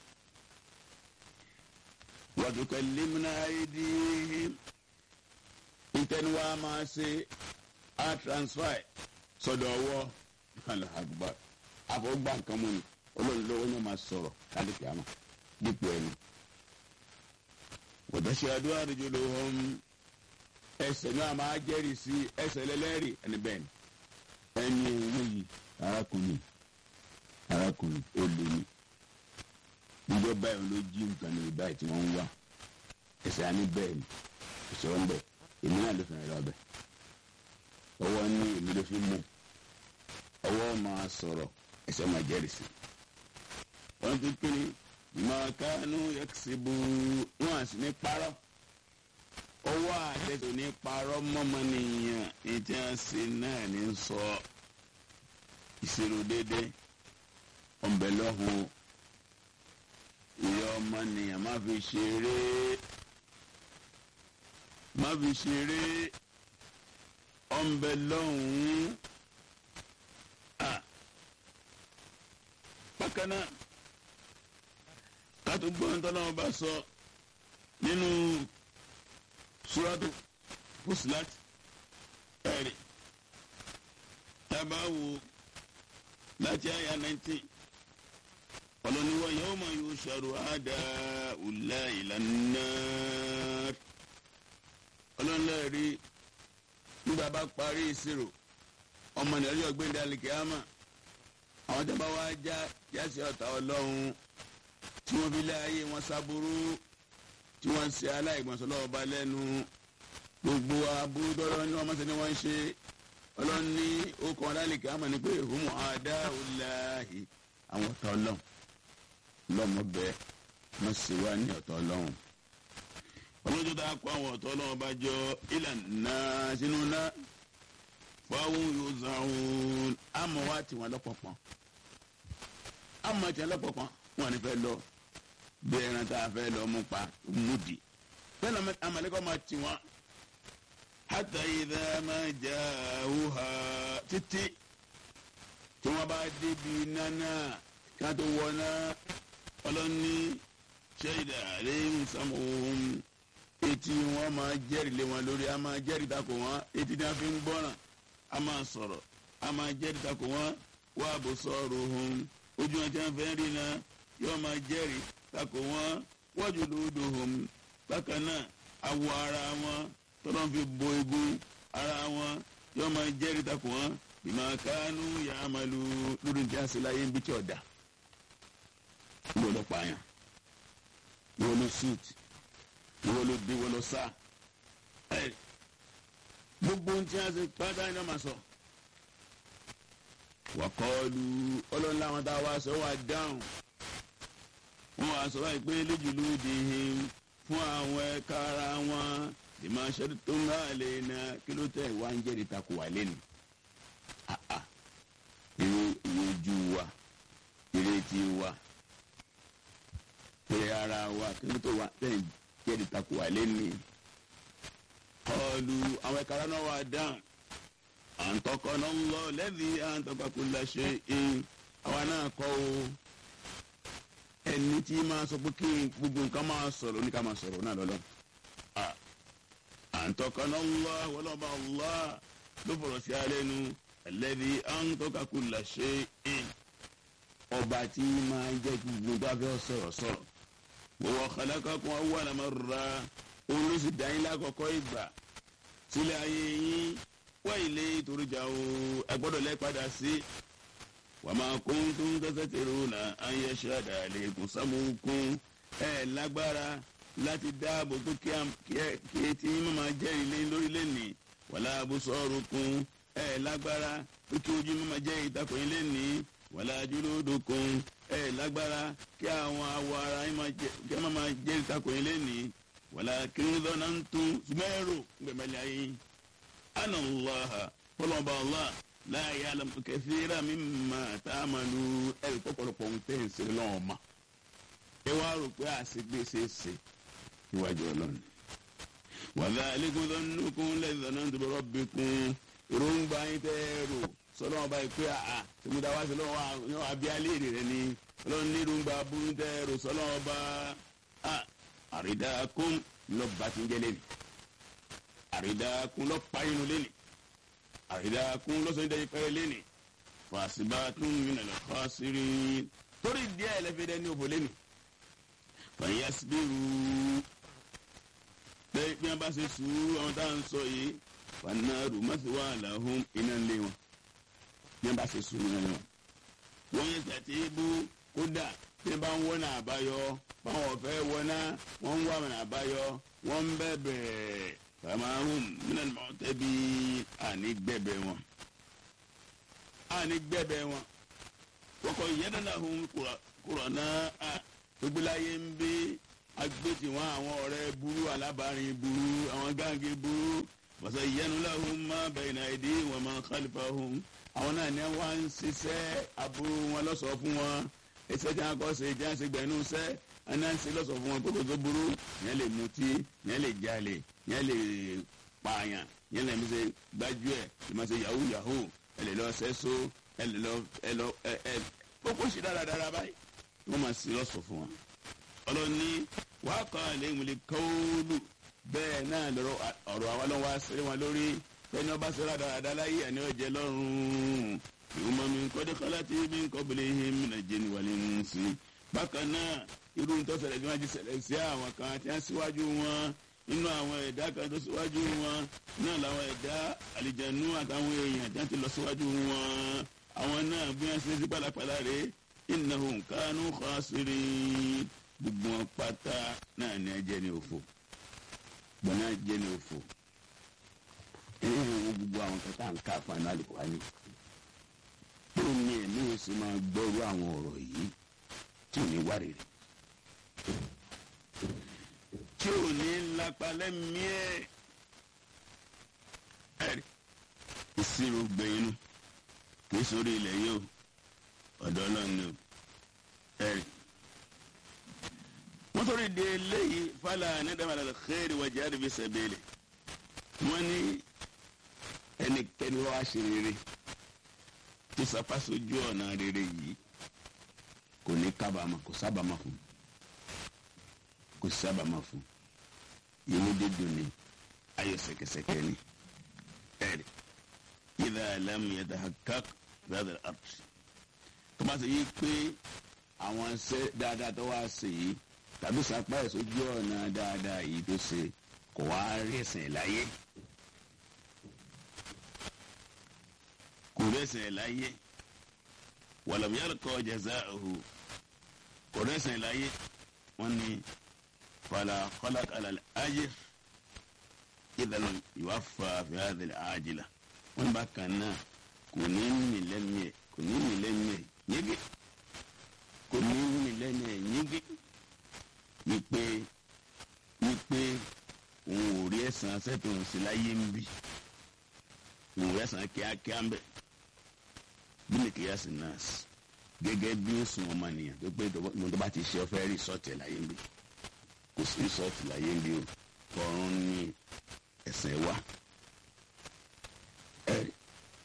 wa tukallimuna aydihim ntẹnuwa máa ṣe a transfer sọ́dọ̀ ọwọ́ alahagba àfọwọ́gbà nǹkan mú ni olórí lọ́wọ́ ni wọ́n máa sọ̀rọ̀ káàdì kìámà dípò ẹni. wòtẹ́sí adúlá àdìjọ ló hàn ẹsẹ̀ náà máa jẹ́rìí sí ẹsẹ̀ lẹ́lẹ́rìí ẹni bẹ́ẹ̀ ni. ẹni eléyìí arákùnrin arákùnrin ó lé ní. níjọ báyìí ló jí nǹkan ní báyìí tí wọ́n ń wá ẹsẹ̀ àní bẹ́ẹ̀ ni ìṣòro ń bẹ̀ èmi náà ló fẹ́ràn lọ́bẹ̀ ọwọ́ ní èmi ló fi mú ọwọ́ máa sọ̀rọ̀ ẹsẹ̀ máa jẹ́rìí sí. wọ́n ti pín ní mọ̀ọ́kánú yẹ́kìsìbù wọn àti ní parọ́ ọwọ́ àtẹ̀tò ní parọ́ mọ́mọ́ nìyẹn ní tí wọ́n sì náà ní sọ ìṣirò déédé ọ̀bẹ lọ́hùn ìyá ọmọ nìyẹn má fi ṣeré má fi ṣeré ọ̀nbẹ lọ́hùn-ún bákan náà kátó gbọ́n tó náà bá sọ nínú suratu Fussilat ẹ̀rì tabawo láti àyà 19 ọlọ́niwọ̀ yawma yusharu a'da'ullahi ilan nar ọlọ́nlẹ́rìí nígbà bá parí ìṣirò ọmọ nìyẹn yóò gbé ìdálẹ́ kíámà àwọn tó bá wá já jáde ọ̀tá ọlọ́run tí wọ́n fi lé ayé wọn sábúrú tí wọ́n ṣe aláìgbọ̀nsọ̀ lọ́wọ́ bá lẹ́nu gbogbo aburú tọ́lọ́ ní wọ́n mọ̀sẹ̀ ni wọ́n ń ṣe ọlọ́run ní okùn ọ̀dálẹ̀ kíámà ni pé humu adáhùláhì àwọn ọ̀tá ọlọ́run lọ́mọ bẹ́ẹ̀ wọ́n sì wá ní ọ̀tá ọlọ́run ọlọ́jọ́ tá a kó àwọn ọ̀tọ́ ọlọ́wọ́ bá jọ ìlànà sínú ná fáwọn yóò zàwọn àmọ́ wá tiwọn lọ́pọ̀pọ̀n àmọ́ tiwọn lọ́pọ̀pọ̀n wọn ni fẹ́ lọ bí ẹran tá a fẹ́ lọ mú pa múdi bẹ́ẹ̀ lọ́mọ amalẹ́kọ̀ máa tiwọn hátà ìdá máa jà wúhà títí tí wọ́n bá débi nánà kí wọ́n tó wọ náà ọlọ́ni ṣẹ́yìdà àlẹ́ sàmúhùn etí wọn máa jẹ́rìí lé wọn lórí a máa jẹ́rìí takò wọn etí tí wọn fi ń gbọ́ràn a máa sọ̀rọ̀ a máa jẹ́rìí takò wọn wá bó sọ̀rọ̀ ohun ojú wọn tí wọn fẹ́ rí náà yóò máa jẹ́rìí takò wọn wọ́jú lódò ohun bákan náà awọ ara wọn tọ́lọ́ fi bo egun ara wọn yóò máa jẹ́rìí takò wọn bímọ kánú yàmàlú lórí tí a sì láyé ń bí tí ọ̀dà gbọ́dọ̀ pààyàn wọ́n ló suit wọ́n ló dé wọ́n ló sá ẹ̀ gbogbo ohun tí a ṣe pátá iná máa sọ. wàkọ́ọ̀lù ọlọ́run láwọn tá a wá sọ wá dáhùn wọ́n wá sọ wáyé pé lójúlú dìhìn fún àwọn ẹ̀ka ara wọn ìmọ̀ aṣọ́dún tó ń rà lè na kí ló tẹ̀ wá ń jẹ́rìí takò wà lẹ́nu. ìrè ìrè ojú wa ìrètí wa pé ara wa kí ló tó wá tẹ̀ jẹ́rìí takò wà lẹ́nu. kọlu àwọn ẹ̀ka ara náà wà dáhùn àǹtọ́kọ́nà ń lọ lẹ́bi àǹtọ́kọ́kùnlá ṣe é àwa náà kọ́ o ẹni tí máa sọ pé kí gbogbo nǹkan máa sọ̀rọ̀ ní ká máa sọ̀rọ̀ náà lọ́lọ́ àǹtọ́kọ́nà ń lọ wọlọ́ba ọlọ́ ló fọ̀rọ̀ sí alẹ́ nu lẹ́bi àǹtọ́kọ́kùnlá ṣe é ọba tí máa jẹ́ kí gbogbo tó a fẹ́ sọ̀rọ̀ sọ̀rọ̀ wọ́wọ́ kàlákàkùn awọ́ àlámọ́ra òun ló sì dá yín lákọ̀ọ́kọ́ ìgbà sílẹ̀ ayé yín wá ilé ìtòrìjà o ẹgbọ́dọ̀ lẹ́padà sí wàmà kóńtún tẹ́tẹ́ tẹ̀rù nà ayé ṣáàdà lẹ́kùn sámúkún ẹ̀ lágbára láti dáàbò tó kí etí mímọ́ jẹ́ ilé lórílẹ̀ ní wàlá abúsọ̀rùkún ẹ̀ lágbára tó kí ojú mímọ́ jẹ́ ìtakùn ilé ní wàlá júlódòkun ẹ̀ lágbára kí àwọn awọ ara kí wọ́n máa jẹ́ ìtakùn ilé ní wàlá kírínlọ́nà ń tún sùmẹ́rù gbẹ̀mẹ́lẹ́ ayé ana allaha kọlọba allah láàyè alamu kẹsíra mi mà tá a máa lu ẹrì pọpọlọpọ ń tẹ̀ ń ṣe lọ́wọ́ ma ẹ wá rò pé àṣegbè ṣe é ṣe níwájú ọlọ́run wàlá alẹ́kùn tó ń nukun lẹ́sìn náà tó bọ̀rọ̀ bí kun èròǹgbà yín tẹ́ rò sọlọ́wọ́n báyìí pé àà tèmúdà wá sí lọ́wọ́ ní abíálé rẹ̀ ni ọlọ́run ní èròǹgbà burú tẹ́ rò sọlọ́wọ́n bá àrídàkùn lọ́ba tí ń jẹ́ lẹ́nu àrídàkùn lọ pa inú lẹ́nì àrídàkùn lọ́sọ̀ ìdájí pẹ́rẹ́ lẹ́nì fàṣibàtún mìíràn lọ fà sírí torí díẹ̀ lẹ́fẹ̀dẹ́ ní òfò lẹ́nì fàyàsíbírù bẹ́ẹ̀ bí wọ́n bá ṣe sùúrù àwọn táwọn ń sọ yìí fanaru masiwa lahum iná lé wọn bí wọ́n bá ṣe sùúrù náà wọn. wọ́n yẹ sàtì ibú kódà tí wọ́n bá ń wọ́n náà àbáyọ báwọn ọ̀fẹ́ wọ́n náà wọ́n ń wá wọn àbáyọ wọ́n ń bẹ̀bẹ̀ famahum minal mọ̀tẹ́bí àní gbẹ̀bẹ̀ wọn. àní gbẹ̀bẹ̀ wọn. kọ̀kọ́ yẹ́dánláhùn kúrọ̀ náà gbégbéláyé ń bí agbẹ́tì wọn àwọn ọ̀rẹ́ burú alábàárín burú àwọn gáàgì burú wọ́sẹ̀ yẹnulahùn má bayna aydihim wa ma khalfahum àwọn náà ní wọ́n ń ṣiṣẹ́ aburú wọn lọ́sọ̀ọ́ fún wọn ẹsẹ̀ tí wọ́n kọ́ ṣe tí wọ́n ṣe gbẹ̀nú sẹ́ ẹni à ń ṣe lọ́sọ̀ọ́ fún wọn kókò tó burú yẹn lè mutí yẹn lè jalè yẹn lè pààyàn yẹn lè ṣe gbájú ẹ̀ yẹn máa ṣe yahoo yahoo ẹ lè lọ sẹ́só ẹ lè lọ ẹ lọ ẹ ẹ kókó ṣe dáradára báyìí wọ́n máa ṣe lọ́sọ̀ọ́ fún wọn. ọlọ́ni wàá kọ́ àléhùn lè kọ́ọ́lù bẹ́ẹ̀ náà lọ́rọ̀ ọ̀rọ̀ àwọn ọlọ́wọ́ àṣírí wọn lórí fẹ́ni ọba ṣẹlá dáradára láyé àní ọ̀jẹ̀ lọ́rùn ìwọ́n mi kọ́dé kọ́lá tí mi ń kọ́bìlì him nàìjíríà wàlẹ̀ ń sí. bákan náà irú tó ṣẹlẹ̀ bí wọ́n ti ṣẹlẹ̀ sí àwọn kan tí wọ́n síwájú wọn nínú àwọn ẹ̀dá kan tó síwájú wọn náà làwọn ẹ̀dá àlìjẹ̀nú àtàwọn èèyàn tí wọ́n ti lọ síwájú wọn àwọn náà bí wọ́n ṣe sí pàlàpàlà rè innahum kanu khasirin gbogbo wọn pátá náà ní ẹjẹ ní òfò gbọ́n náà jẹ́ ní òfò ẹ̀yìn ìwọ̀n gbogbo àwọn kẹta ń ká fún àlùkò wá ní. tó ní ẹ̀mí ó sì máa gbọ́rú àwọn ọ̀rọ̀ yìí tí ò ní wá rèrè tí ò ní lápá lẹ́mìí ẹ̀ ẹ̀rí ìṣirò gbẹ̀yìn nù kì í sórí ilẹ̀ yìí o ọ̀dọ́ náà ni o ẹ̀rí. wọ́n torí de eléyìí fàlà anádàmàlà xeeri wà jáde fi sẹ́bẹ̀lẹ̀ wọ́n ní ẹnikẹ́ni wá ṣe rere tó sapá sójú ọ̀nà rere yìí kò ní kábàámà kò sábàámà fún kò sábàámà fún inú dídùn ni ayọ̀ sẹ̀kẹ̀sẹ̀kẹ̀ ni ẹ̀rí ìdá alámù yẹtà hakak fẹ́ẹ́dà art tó bá ṣe yí pé àwọn ṣe dáadáa tó wá ṣe yìí tàbí sapá ẹ̀ sójú ọ̀nà dáadáa yìí tó ṣe kò wá rí ẹ̀sìn láyé kò rí ẹ̀sìn láyé wàlàmù yàrá kọ́ jazaahu kò rí ẹ̀sìn láyé wọ́n ní fàlà kọ́lák àlàlẹ́ ajé ìdàlù ìwáfà fìhàdìlẹ̀ àjìlá wọ́n bá kan náà kò ní mì lẹ́nu ẹ̀ kò ní mì lẹ́nu ẹ̀ yége kò ní mì lẹ́nu ẹ̀ yége wípé wípé òun ò rí ẹ̀sán sẹ́tùn sí láyé ń bì òun ò rí ẹ̀sán kíákíá ń bẹ̀ bí ní kìí ẹ̀sìn náà gẹ́gẹ́ bí ó sùn ọmọ nìyẹn tó pé mo tó bá ti ṣe ọfẹ́ rí sọ́ọ̀tì láyé ń bì kò sí sọ́ọ̀tì láyé ń bì o ọ̀run ní ẹ̀sìn wa ẹ̀rí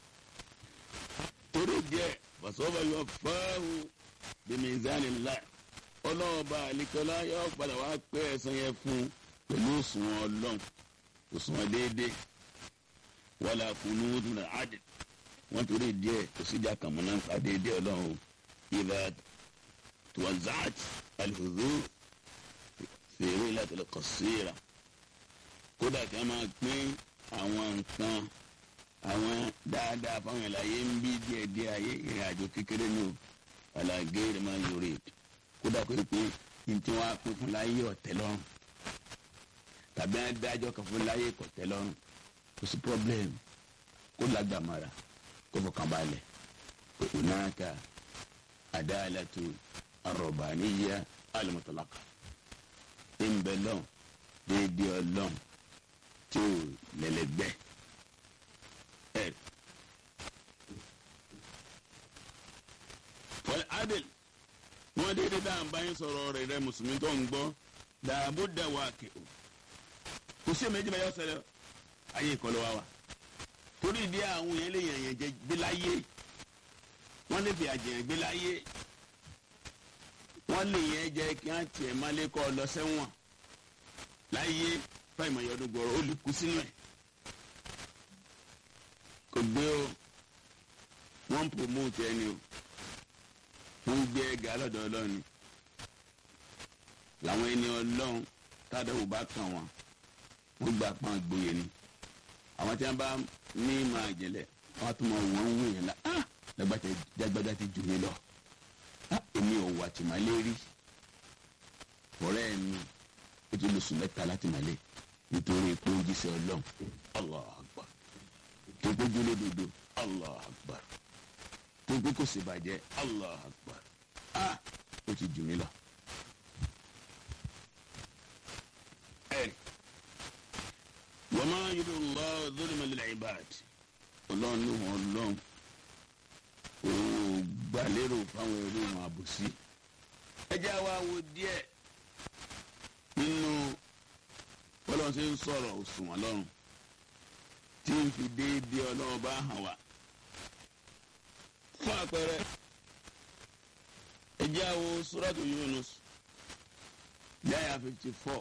torí díẹ̀ fàṣọ́bà yọ fáwọn bímí ìzánilá ọlọ́ọ̀bá àlìkọ́lá yọ padà wá pé ẹ̀sán yẹn fún un pẹ̀lú òṣùwọ̀n ọlọ́run òṣùwọ̀n déédéé wàlà kùnú dùnà àdì wọ́n torí díẹ̀ kò síjà kàmúná ń pa déédéé ọlọ́run ìlà tuwazaat alhudu fèrè látọ̀lẹ̀ kọ̀síra kódà kí wọ́n máa pín àwọn nǹkan àwọn dáadáa fáwọn ìlàyé ń bí díẹ̀díẹ̀ ayé ìrìn àjò kékeré ní o àlàgé máa yọrè kódà kó pé ní tí wọ́n á pín fún láyé ọ̀tẹ̀ lọ́rùn tàbí wọn dájọ́ kan fún láyé kò tẹ́ lọ́rùn kò sí problem kó lágbàmọ́ra kó fọkàn balẹ̀ pé onáka adalatu arọ̀bàníyà alimọ̀tòlákà ìmbẹ̀lọ́n déédéé ọlọ́n tí ò lẹ́lẹ́gbẹ́ ẹ̀. wọ́n adel wọ́n déédéé dáhà ń báyìí sọ̀rọ̀ rẹ̀ rẹ̀ mùsùlùmí tó ń gbọ́ dàbò dàwọ̀ àkẹ́wò kò sí èmi ẹjìnbẹ yọ ṣẹlẹ̀ ayé ìkọlù wa wa torí ìdí àwọn yẹn lè yàn yẹn jẹ gbé láyé wọn lè fi àjẹyàn gbé láyé wọn lè yẹn jẹ kí wọn tiẹ̀ má lè kọ lọ sẹ́wọ̀n láyé fáìmọ̀ yọdún gbọ̀rọ̀ ó lè kú sínú ẹ̀ kò gbé o wọ́n ń promote ẹni o wọ́n ń gbé ẹgà lọ́dọ̀ ọlọ́run làwọn ẹni ọlọ́run tádàwò bá kàn wọ́n wọ́n gba pọn gboyè ni àwọn tí wọ́n bá ní máa jẹlẹ̀ wọ́n tún mọ wọ́n ń wò yẹn la ah lágbàdá ti jù mí lọ ah èmi ò wà tìmálé rí ọ̀rẹ́ mi ó ti lóṣù mẹ́ta láti màlẹ́ nítorí pé ó jíṣẹ́ ọlọ́run allah akbar tó pé júlé dodo allah akbar tó pé kò sì bàjẹ́ allah akbar ah ó ti jù mí lọ. ẹ̀rí wọ́n máa yí lọ zulma lil ibad ọlọ́run ló wọn lọ́n ó gbàlérò fáwọn eré wọn àbòsí. ẹ jẹ́ àwa wo díẹ̀ nínú bọ́lọ́run ṣe ń sọ̀rọ̀ òṣùwọ̀n lọ́rùn tí ń fi déédéé ọlọ́run bá hàn wá. fún àpẹẹrẹ ẹ jẹ́ àwo suratu Yunus yáyà fifty four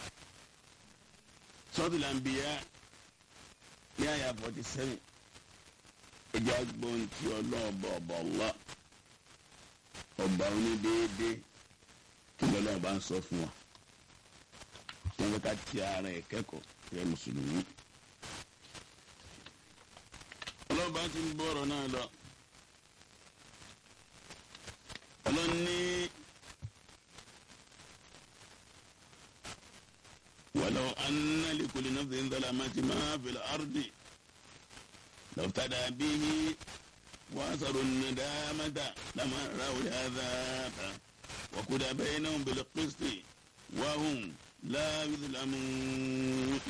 sọ́tù làǹbìyà ní àyà forty seven ẹjẹ́ agbóhùn tí ọlọ́ọ̀bà ọ̀bà ọ̀lá ọba onídéédé kí lọ́lọ́ọ̀ bá ń sọ fún wa. ọlọ́run ká ti ara ẹ̀ kẹ́kọ̀ọ́ rẹ mùsùlùmí. ọlọ́run bá ti ń bọ̀ ọ̀rọ̀ náà lọ. ọlọ́run ní. ولو أن لكل نفس ظلمت ما في الأرض لافتدى به وأثروا الندامة لما رأوا العذاب وقضى بينهم بالقسط وهم لا يظلمون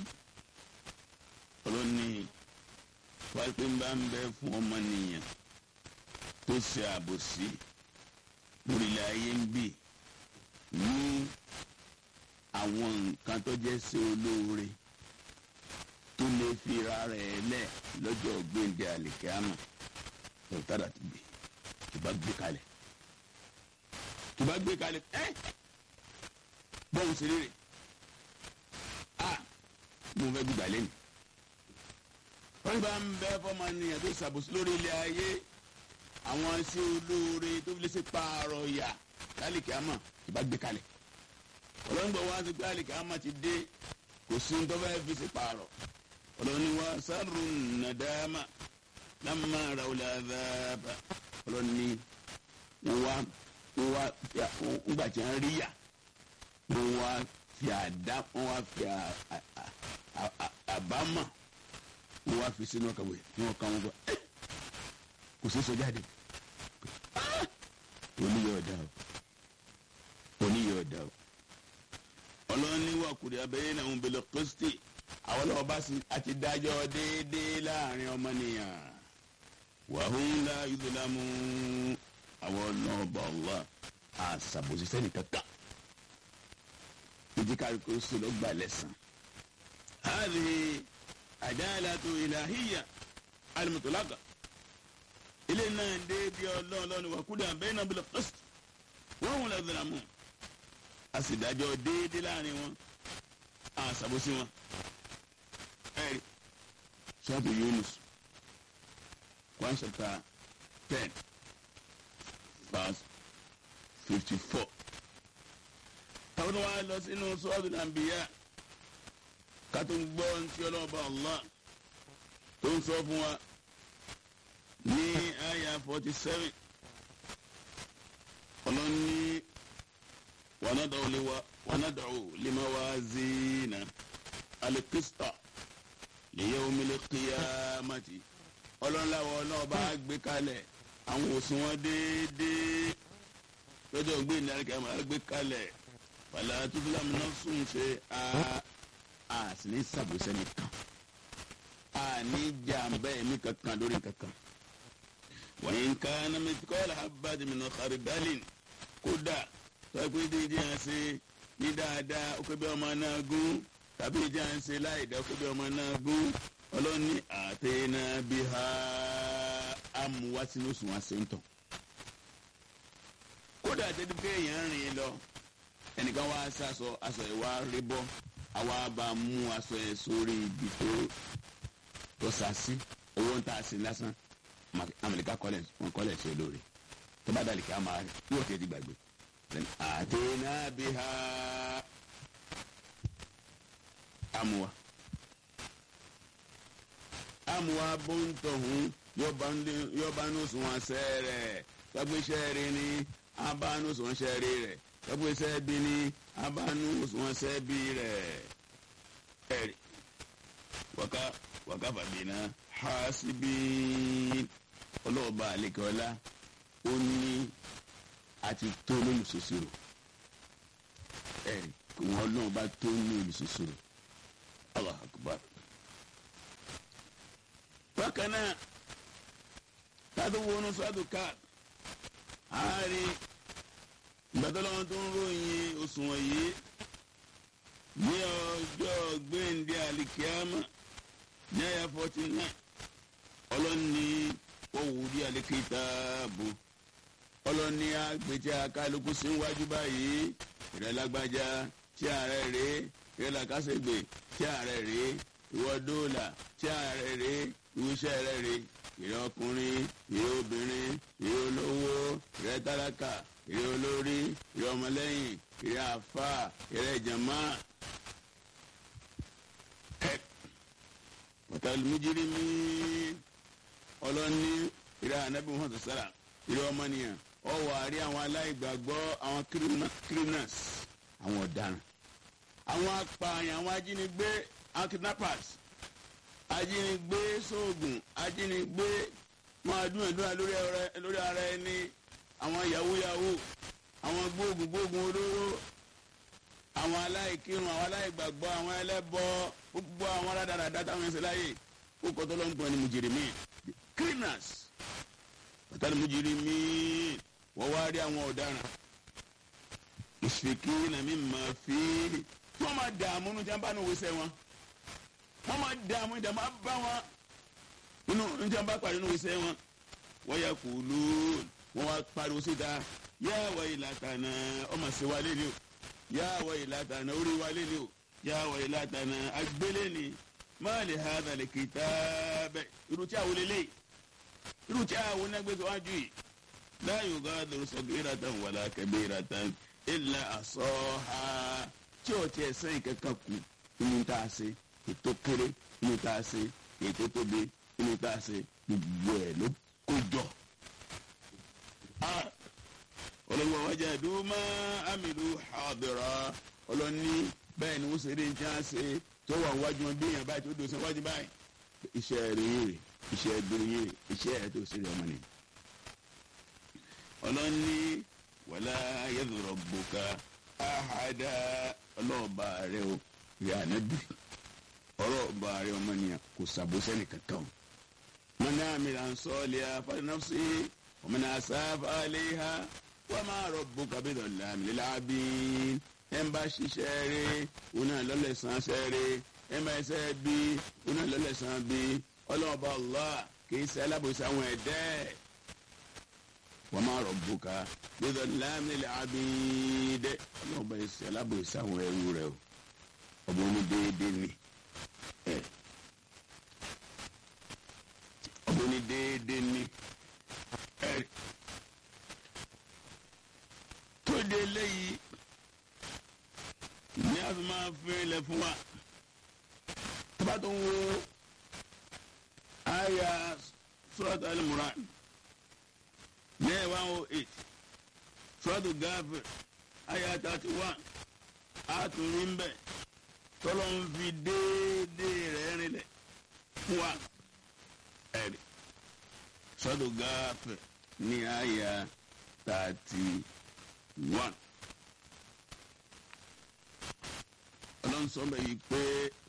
ọlọ́ni wáyé ń bá ń bẹ fún ọmọnìyàn tó ṣe àbòsí lórílẹ̀ ayé ń bì ní àwọn nǹkan tó jẹ́ sí olóore tó lè fi ra rẹ̀ lẹ̀ lọ́jọ́ gbéǹde àlìkámà lọ́tàdà ti gbé tó bá gbé kalẹ̀ tó bá gbé kalẹ̀ ẹ́ bọ́ọ̀n sí rere a mo fẹ́ gbígbà lẹ́nu wọ́n bá ń bẹ́ fọ́mọnìyàn tó ṣàbòsí lórí ilé ayé àwọn sí olóore tó fi lè ṣe pààrọ̀ yà lálìkámà tó bá gbé kalẹ̀ ọlọ́ngbọ̀n wa ti gbé àlìkà ama ti dé kò sí ní tọ́fẹ́ fi sí pààrọ̀ ọlọ́ni wa sáré nàdáàmà lámà ràwùlẹ̀ àdáàbà ọlọ́ni wa wa ńgbà tí wọ́n rí yà wọ́n wá fi àdá wọ́n wá fi àbámà wọ́n wá fi sínú ọkàwé ní ọkà wọn gbọ́ kò sí sọjáde oníyọ̀ ọ̀dà o oníyọ̀ ọ̀dà o ọlọ́ni wà kùdì abẹ́yẹ́ náà ń bẹ̀lẹ̀ kristi àwọn ọlọ́wọ́ bá sì àti dájọ́ déédéé láàrin ọmọnìyàn wàhùn ńlá ìdúlámù àwọn ọlọ́ọ̀bà ọ̀la àṣàbòsí sẹ́ni kankan ìdíkàrí kò sí ló gbà lẹ́sàn. hàlì àdáàlàtò ìlàhíyà alimutulaka ilé náà dé bí ọlọ́ọ̀lọ́ni wà kùdì abẹ́yẹ́ náà bẹ̀lẹ̀ kristi wàhùn ńlá ìdúlámù a sì dájọ́ déédéé láàrin wọn a ṣàbòsí wọn. ẹ̀rí sọ́ọ̀tù Yunus one chapter ten verse fifty four. táwọn tó wá lọ sínú sọ́ọ̀tù nàbíyà ká tó ń gbọ́ ntí ọlọ́ọ̀bá Allah tó ń sọ fún wa ní àyà forty seven ọlọ́ni. وندعو لو... وندعو لموازين القسط ليوم القيامة ọlọ́láwọ̀ náà bá gbé kalẹ̀ àwọn òṣùwọ̀n déédéé lọ́jọ́ gbé ní àríkà máa gbé kalẹ̀ pàlà tuntun náà sùn ṣe a sì ní sàbòsẹ́ nìkan a ní jàǹbá ẹ̀mí kankan lórí kankan wọ́n ń ká nàmẹ́tíkọ́lá abadimina kharidalin kódà tọ́pẹ́ dídí à ń ṣe ní dáadáa ó pé bí ọmọ náà gún tàbí ìdí à ń ṣe láìdá ó pé bí ọmọ náà gún ọlọ́ni àtẹ̀yìnà bí ha amúwá sínú sùn wá sẹ́ńtọ̀. kódà tẹ́tí pé èèyàn rìn lọ ẹnìkan wá sàṣọ aṣọ ẹ̀ wá rí bọ́ àwa bá mú aṣọ ẹ̀ sórí ibi tó tó sàṣí owó ń tà sí lásán amẹ̀ríkà kọ́lẹ̀ wọn kọ́lẹ̀ sí olóore tó bá dàlí kí a máa yóò tẹ́ ti gbàgbé. àtẹ̀yìnà bí ha amúwá amuwa bontohun yọba nusun wọn sẹrẹ tọgbẹsẹ rí ni abanu sùn sẹrí rẹ tọgbẹsẹ bí ni abanu sùn sẹbí rẹ ẹrí waka waka fàbínà hasibi ọlọ́ọ̀bá àlekọ́lá ó ní àti tó lólùsòsòrò ẹrí kò wọ́n náà bá tó ní olùsòsòrò Allah akbar bákan náà tádó wọnú sọ́dún ká àárín ìgbàdọ́lọ́wọ́n tó ń ròyìn òṣùwọ̀n yìí ní ọjọ́ gbẹ̀ǹdé àlìkíámà ní àyà forty nine ọlọ́ni òwúrí àlìkítàbù ọlọ́ni àgbètì àkàlùkù sí wájú báyìí ìrẹ́lágbájá tí ààrẹ rèé ìrẹ́lákásẹ̀gbè tí ààrẹ rèé ìwọ dóòlà tí ààrẹ rèé ìwúṣẹ́ rẹ rè ìrẹ́ ọkùnrin ìrẹ́ obìnrin ìrẹ́ olówó ìrẹ́ tálákà ìrẹ́ olórí ìrẹ́ ọmọlẹ́yìn ìrẹ́ àfà ìrẹ́ ìjàmá tàlùmíjírí mi ọlọ́ni ìrẹ́ ànábì muhammed sara ìrẹ́ ọmọnìyàn ọwọ́ àrí àwọn aláìgbàgbọ́ àwọn criminals àwọn ọ̀daràn àwọn apààyàn àwọn ajínigbé àwọn kidnappers ajínigbé sóògùn ajínigbé wọn adúnàdúnà lórí ara ẹni àwọn yahoo yahoo àwọn gbóògùn gbóògùn olóró àwọn aláìkírun àwọn aláìgbàgbọ́ àwọn ẹlẹ́bọ gbogbo àwọn aládàáda táwọn ẹsẹ̀ láyè kó kọ́tọ́ ló ń gbọ́n ní mùjìrìmí criminals pàtàkì mùjìrìmí wọ́n wá rí àwọn ọ̀daràn ìṣèké nàmí máa fi wọ́n máa dààmú ní jàmbá ní òwúsẹ́ wọn wọ́n máa dààmú ìdààmú bá wọn inú ní jàmbá pàdé ní òwúsẹ́ wọn wọ́n yà kú lù wọ́n wá pariwo síta yá wà ìlàtànà ọmọ sí wa lé ní o yá wà ìlàtànà orí wa lé ní o yá wà ìlàtànà agbélé ni máa lè ha àtàlẹ̀ kìtà bẹ́ẹ̀ irú tí àwọn lélẹ̀ irú tí àwọn onágbèsè wájú yìí láyò gádùn sọgbìratan wàlá kẹbìratan ilà àsọ̀ha tí o tiẹ̀ sẹ́yìn kankan kù inú tá a ṣe ètò kéré inú tá a ṣe ètò tóbi inú tá a ṣe gbogbo ẹ̀ ló kó jọ. olùwà wájà dùmá amìlú hadira ọlọ́ni bẹ́ẹ̀ ni wọ́n ṣe eré ní tí wọ́n ṣe tó wà wájú wọn bí èèyàn báyìí tó dòṣe wájú báyìí iṣẹ́ rẹ̀ yé rè iṣẹ́ dúró yé rè iṣẹ́ rẹ̀ tó ṣe rẹ̀ ọmọ nìyí ọlọ́ni wàlá ayélujára gbòòkà àhàdá ọlọ́ọ̀bà rẹ o rẹ ànábì ọlọ́ọ̀bà rẹ ọmọnìyàn kò sàbòsẹ́ nìkankan o. mọ́nà àmìlà ń sọ ọ́lẹ́ afánàfṣe ọmọnà àṣàfà àléhà wọ́n máa rọ gbòòkà bí lọ́la àmìlélá bí ẹ̀ ń bá ṣiṣẹ́ rẹ òun náà lọ́lẹ̀sán ṣẹ́ rẹ ẹ̀ ń bá ẹsẹ̀ bí òun náà lọ́lẹ̀sán bí ọlọ́ọ̀bà Allah kì í ṣe alábòsí àwọn ẹ̀dẹ́ wọ́n máa rọ̀ bùkà gbẹdọ̀ lámìlẹ̀ abídẹ́ ọlọ́ọ̀bá ẹsẹ̀ alábòsí àwọn ẹrú rẹ o ọmọ ní déédéé ni ọmọ ní déédéé ni tó dé léyìí ní a fi máa fẹ́ lẹ fún wa tó bá tó ń wo àyà Surat Al-Imran ní one oh eight Suratu Ghafir àyà thirty one àtúrí ń bẹ̀ tọ́lọ́ ń fi déédéé rẹ̀ rinlẹ̀ fún wa ẹ̀rí Suratu Ghafir ní àyà thirty one. ọlọ́run sọ bẹ́ẹ̀ yìí pé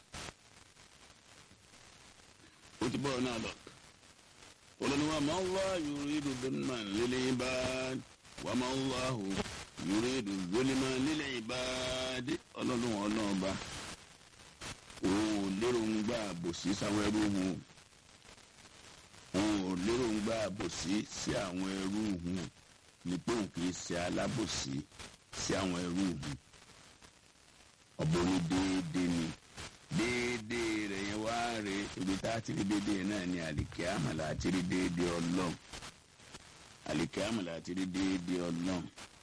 ó ti bọ̀ náà lọ. olùní wa ma Allah yuridu dhulman lil ibad wa ma Allah yuridu dhulman lil ibad ọlọ́run ọlọ́ọ̀ba òun ò lérò ń gbà bòsí sáwọn ẹrú hùn òun ò lérò ń gbà bòsí sí àwọn ẹrú hùn ní pé òun kì í ṣe alábòsí sí àwọn ẹrú hùn ọ̀bọ̀n ní déédéé ni déédéé rẹ̀ yẹn wá rè ibi tá a ti rí déédéé náà ni àlìkẹ́ àmàlà àti rí déédéé ọlọ́run àlìkẹ́ àmàlà àti rí déédéé ọlọ́run.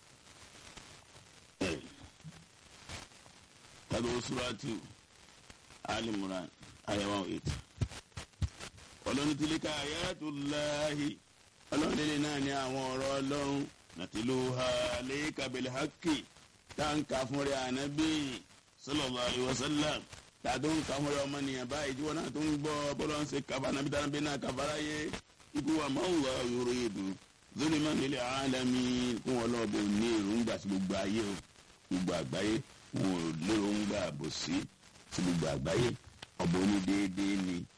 tàbí oṣùwàtú alimuran ayawa eight ọlọ́run tìlíkà ayatullahi ọlọ́run délé náà ni àwọn ọ̀rọ̀ ọlọ́run nàtìlúha lẹ́yìn bil haqqi táǹkà fúnra ànábì sallallahu alaihi wasallam tàdó ń kàwọn ọmọ ọmọnìyàn báyìí tí wọn náà tó ń gbọ́ bọlọ ń ṣe kaba nàbí tàbí bí náà kàfàrà yé ikú wa máa ń wà yòrò èdò zulman lil alamin kún wọn lọ bò ní èròǹgbà sí gbogbo ayé o gbogbo àgbáyé wọn ò léròǹgbà bò sí sí gbogbo àgbáyé ọbọ ní déédéé ni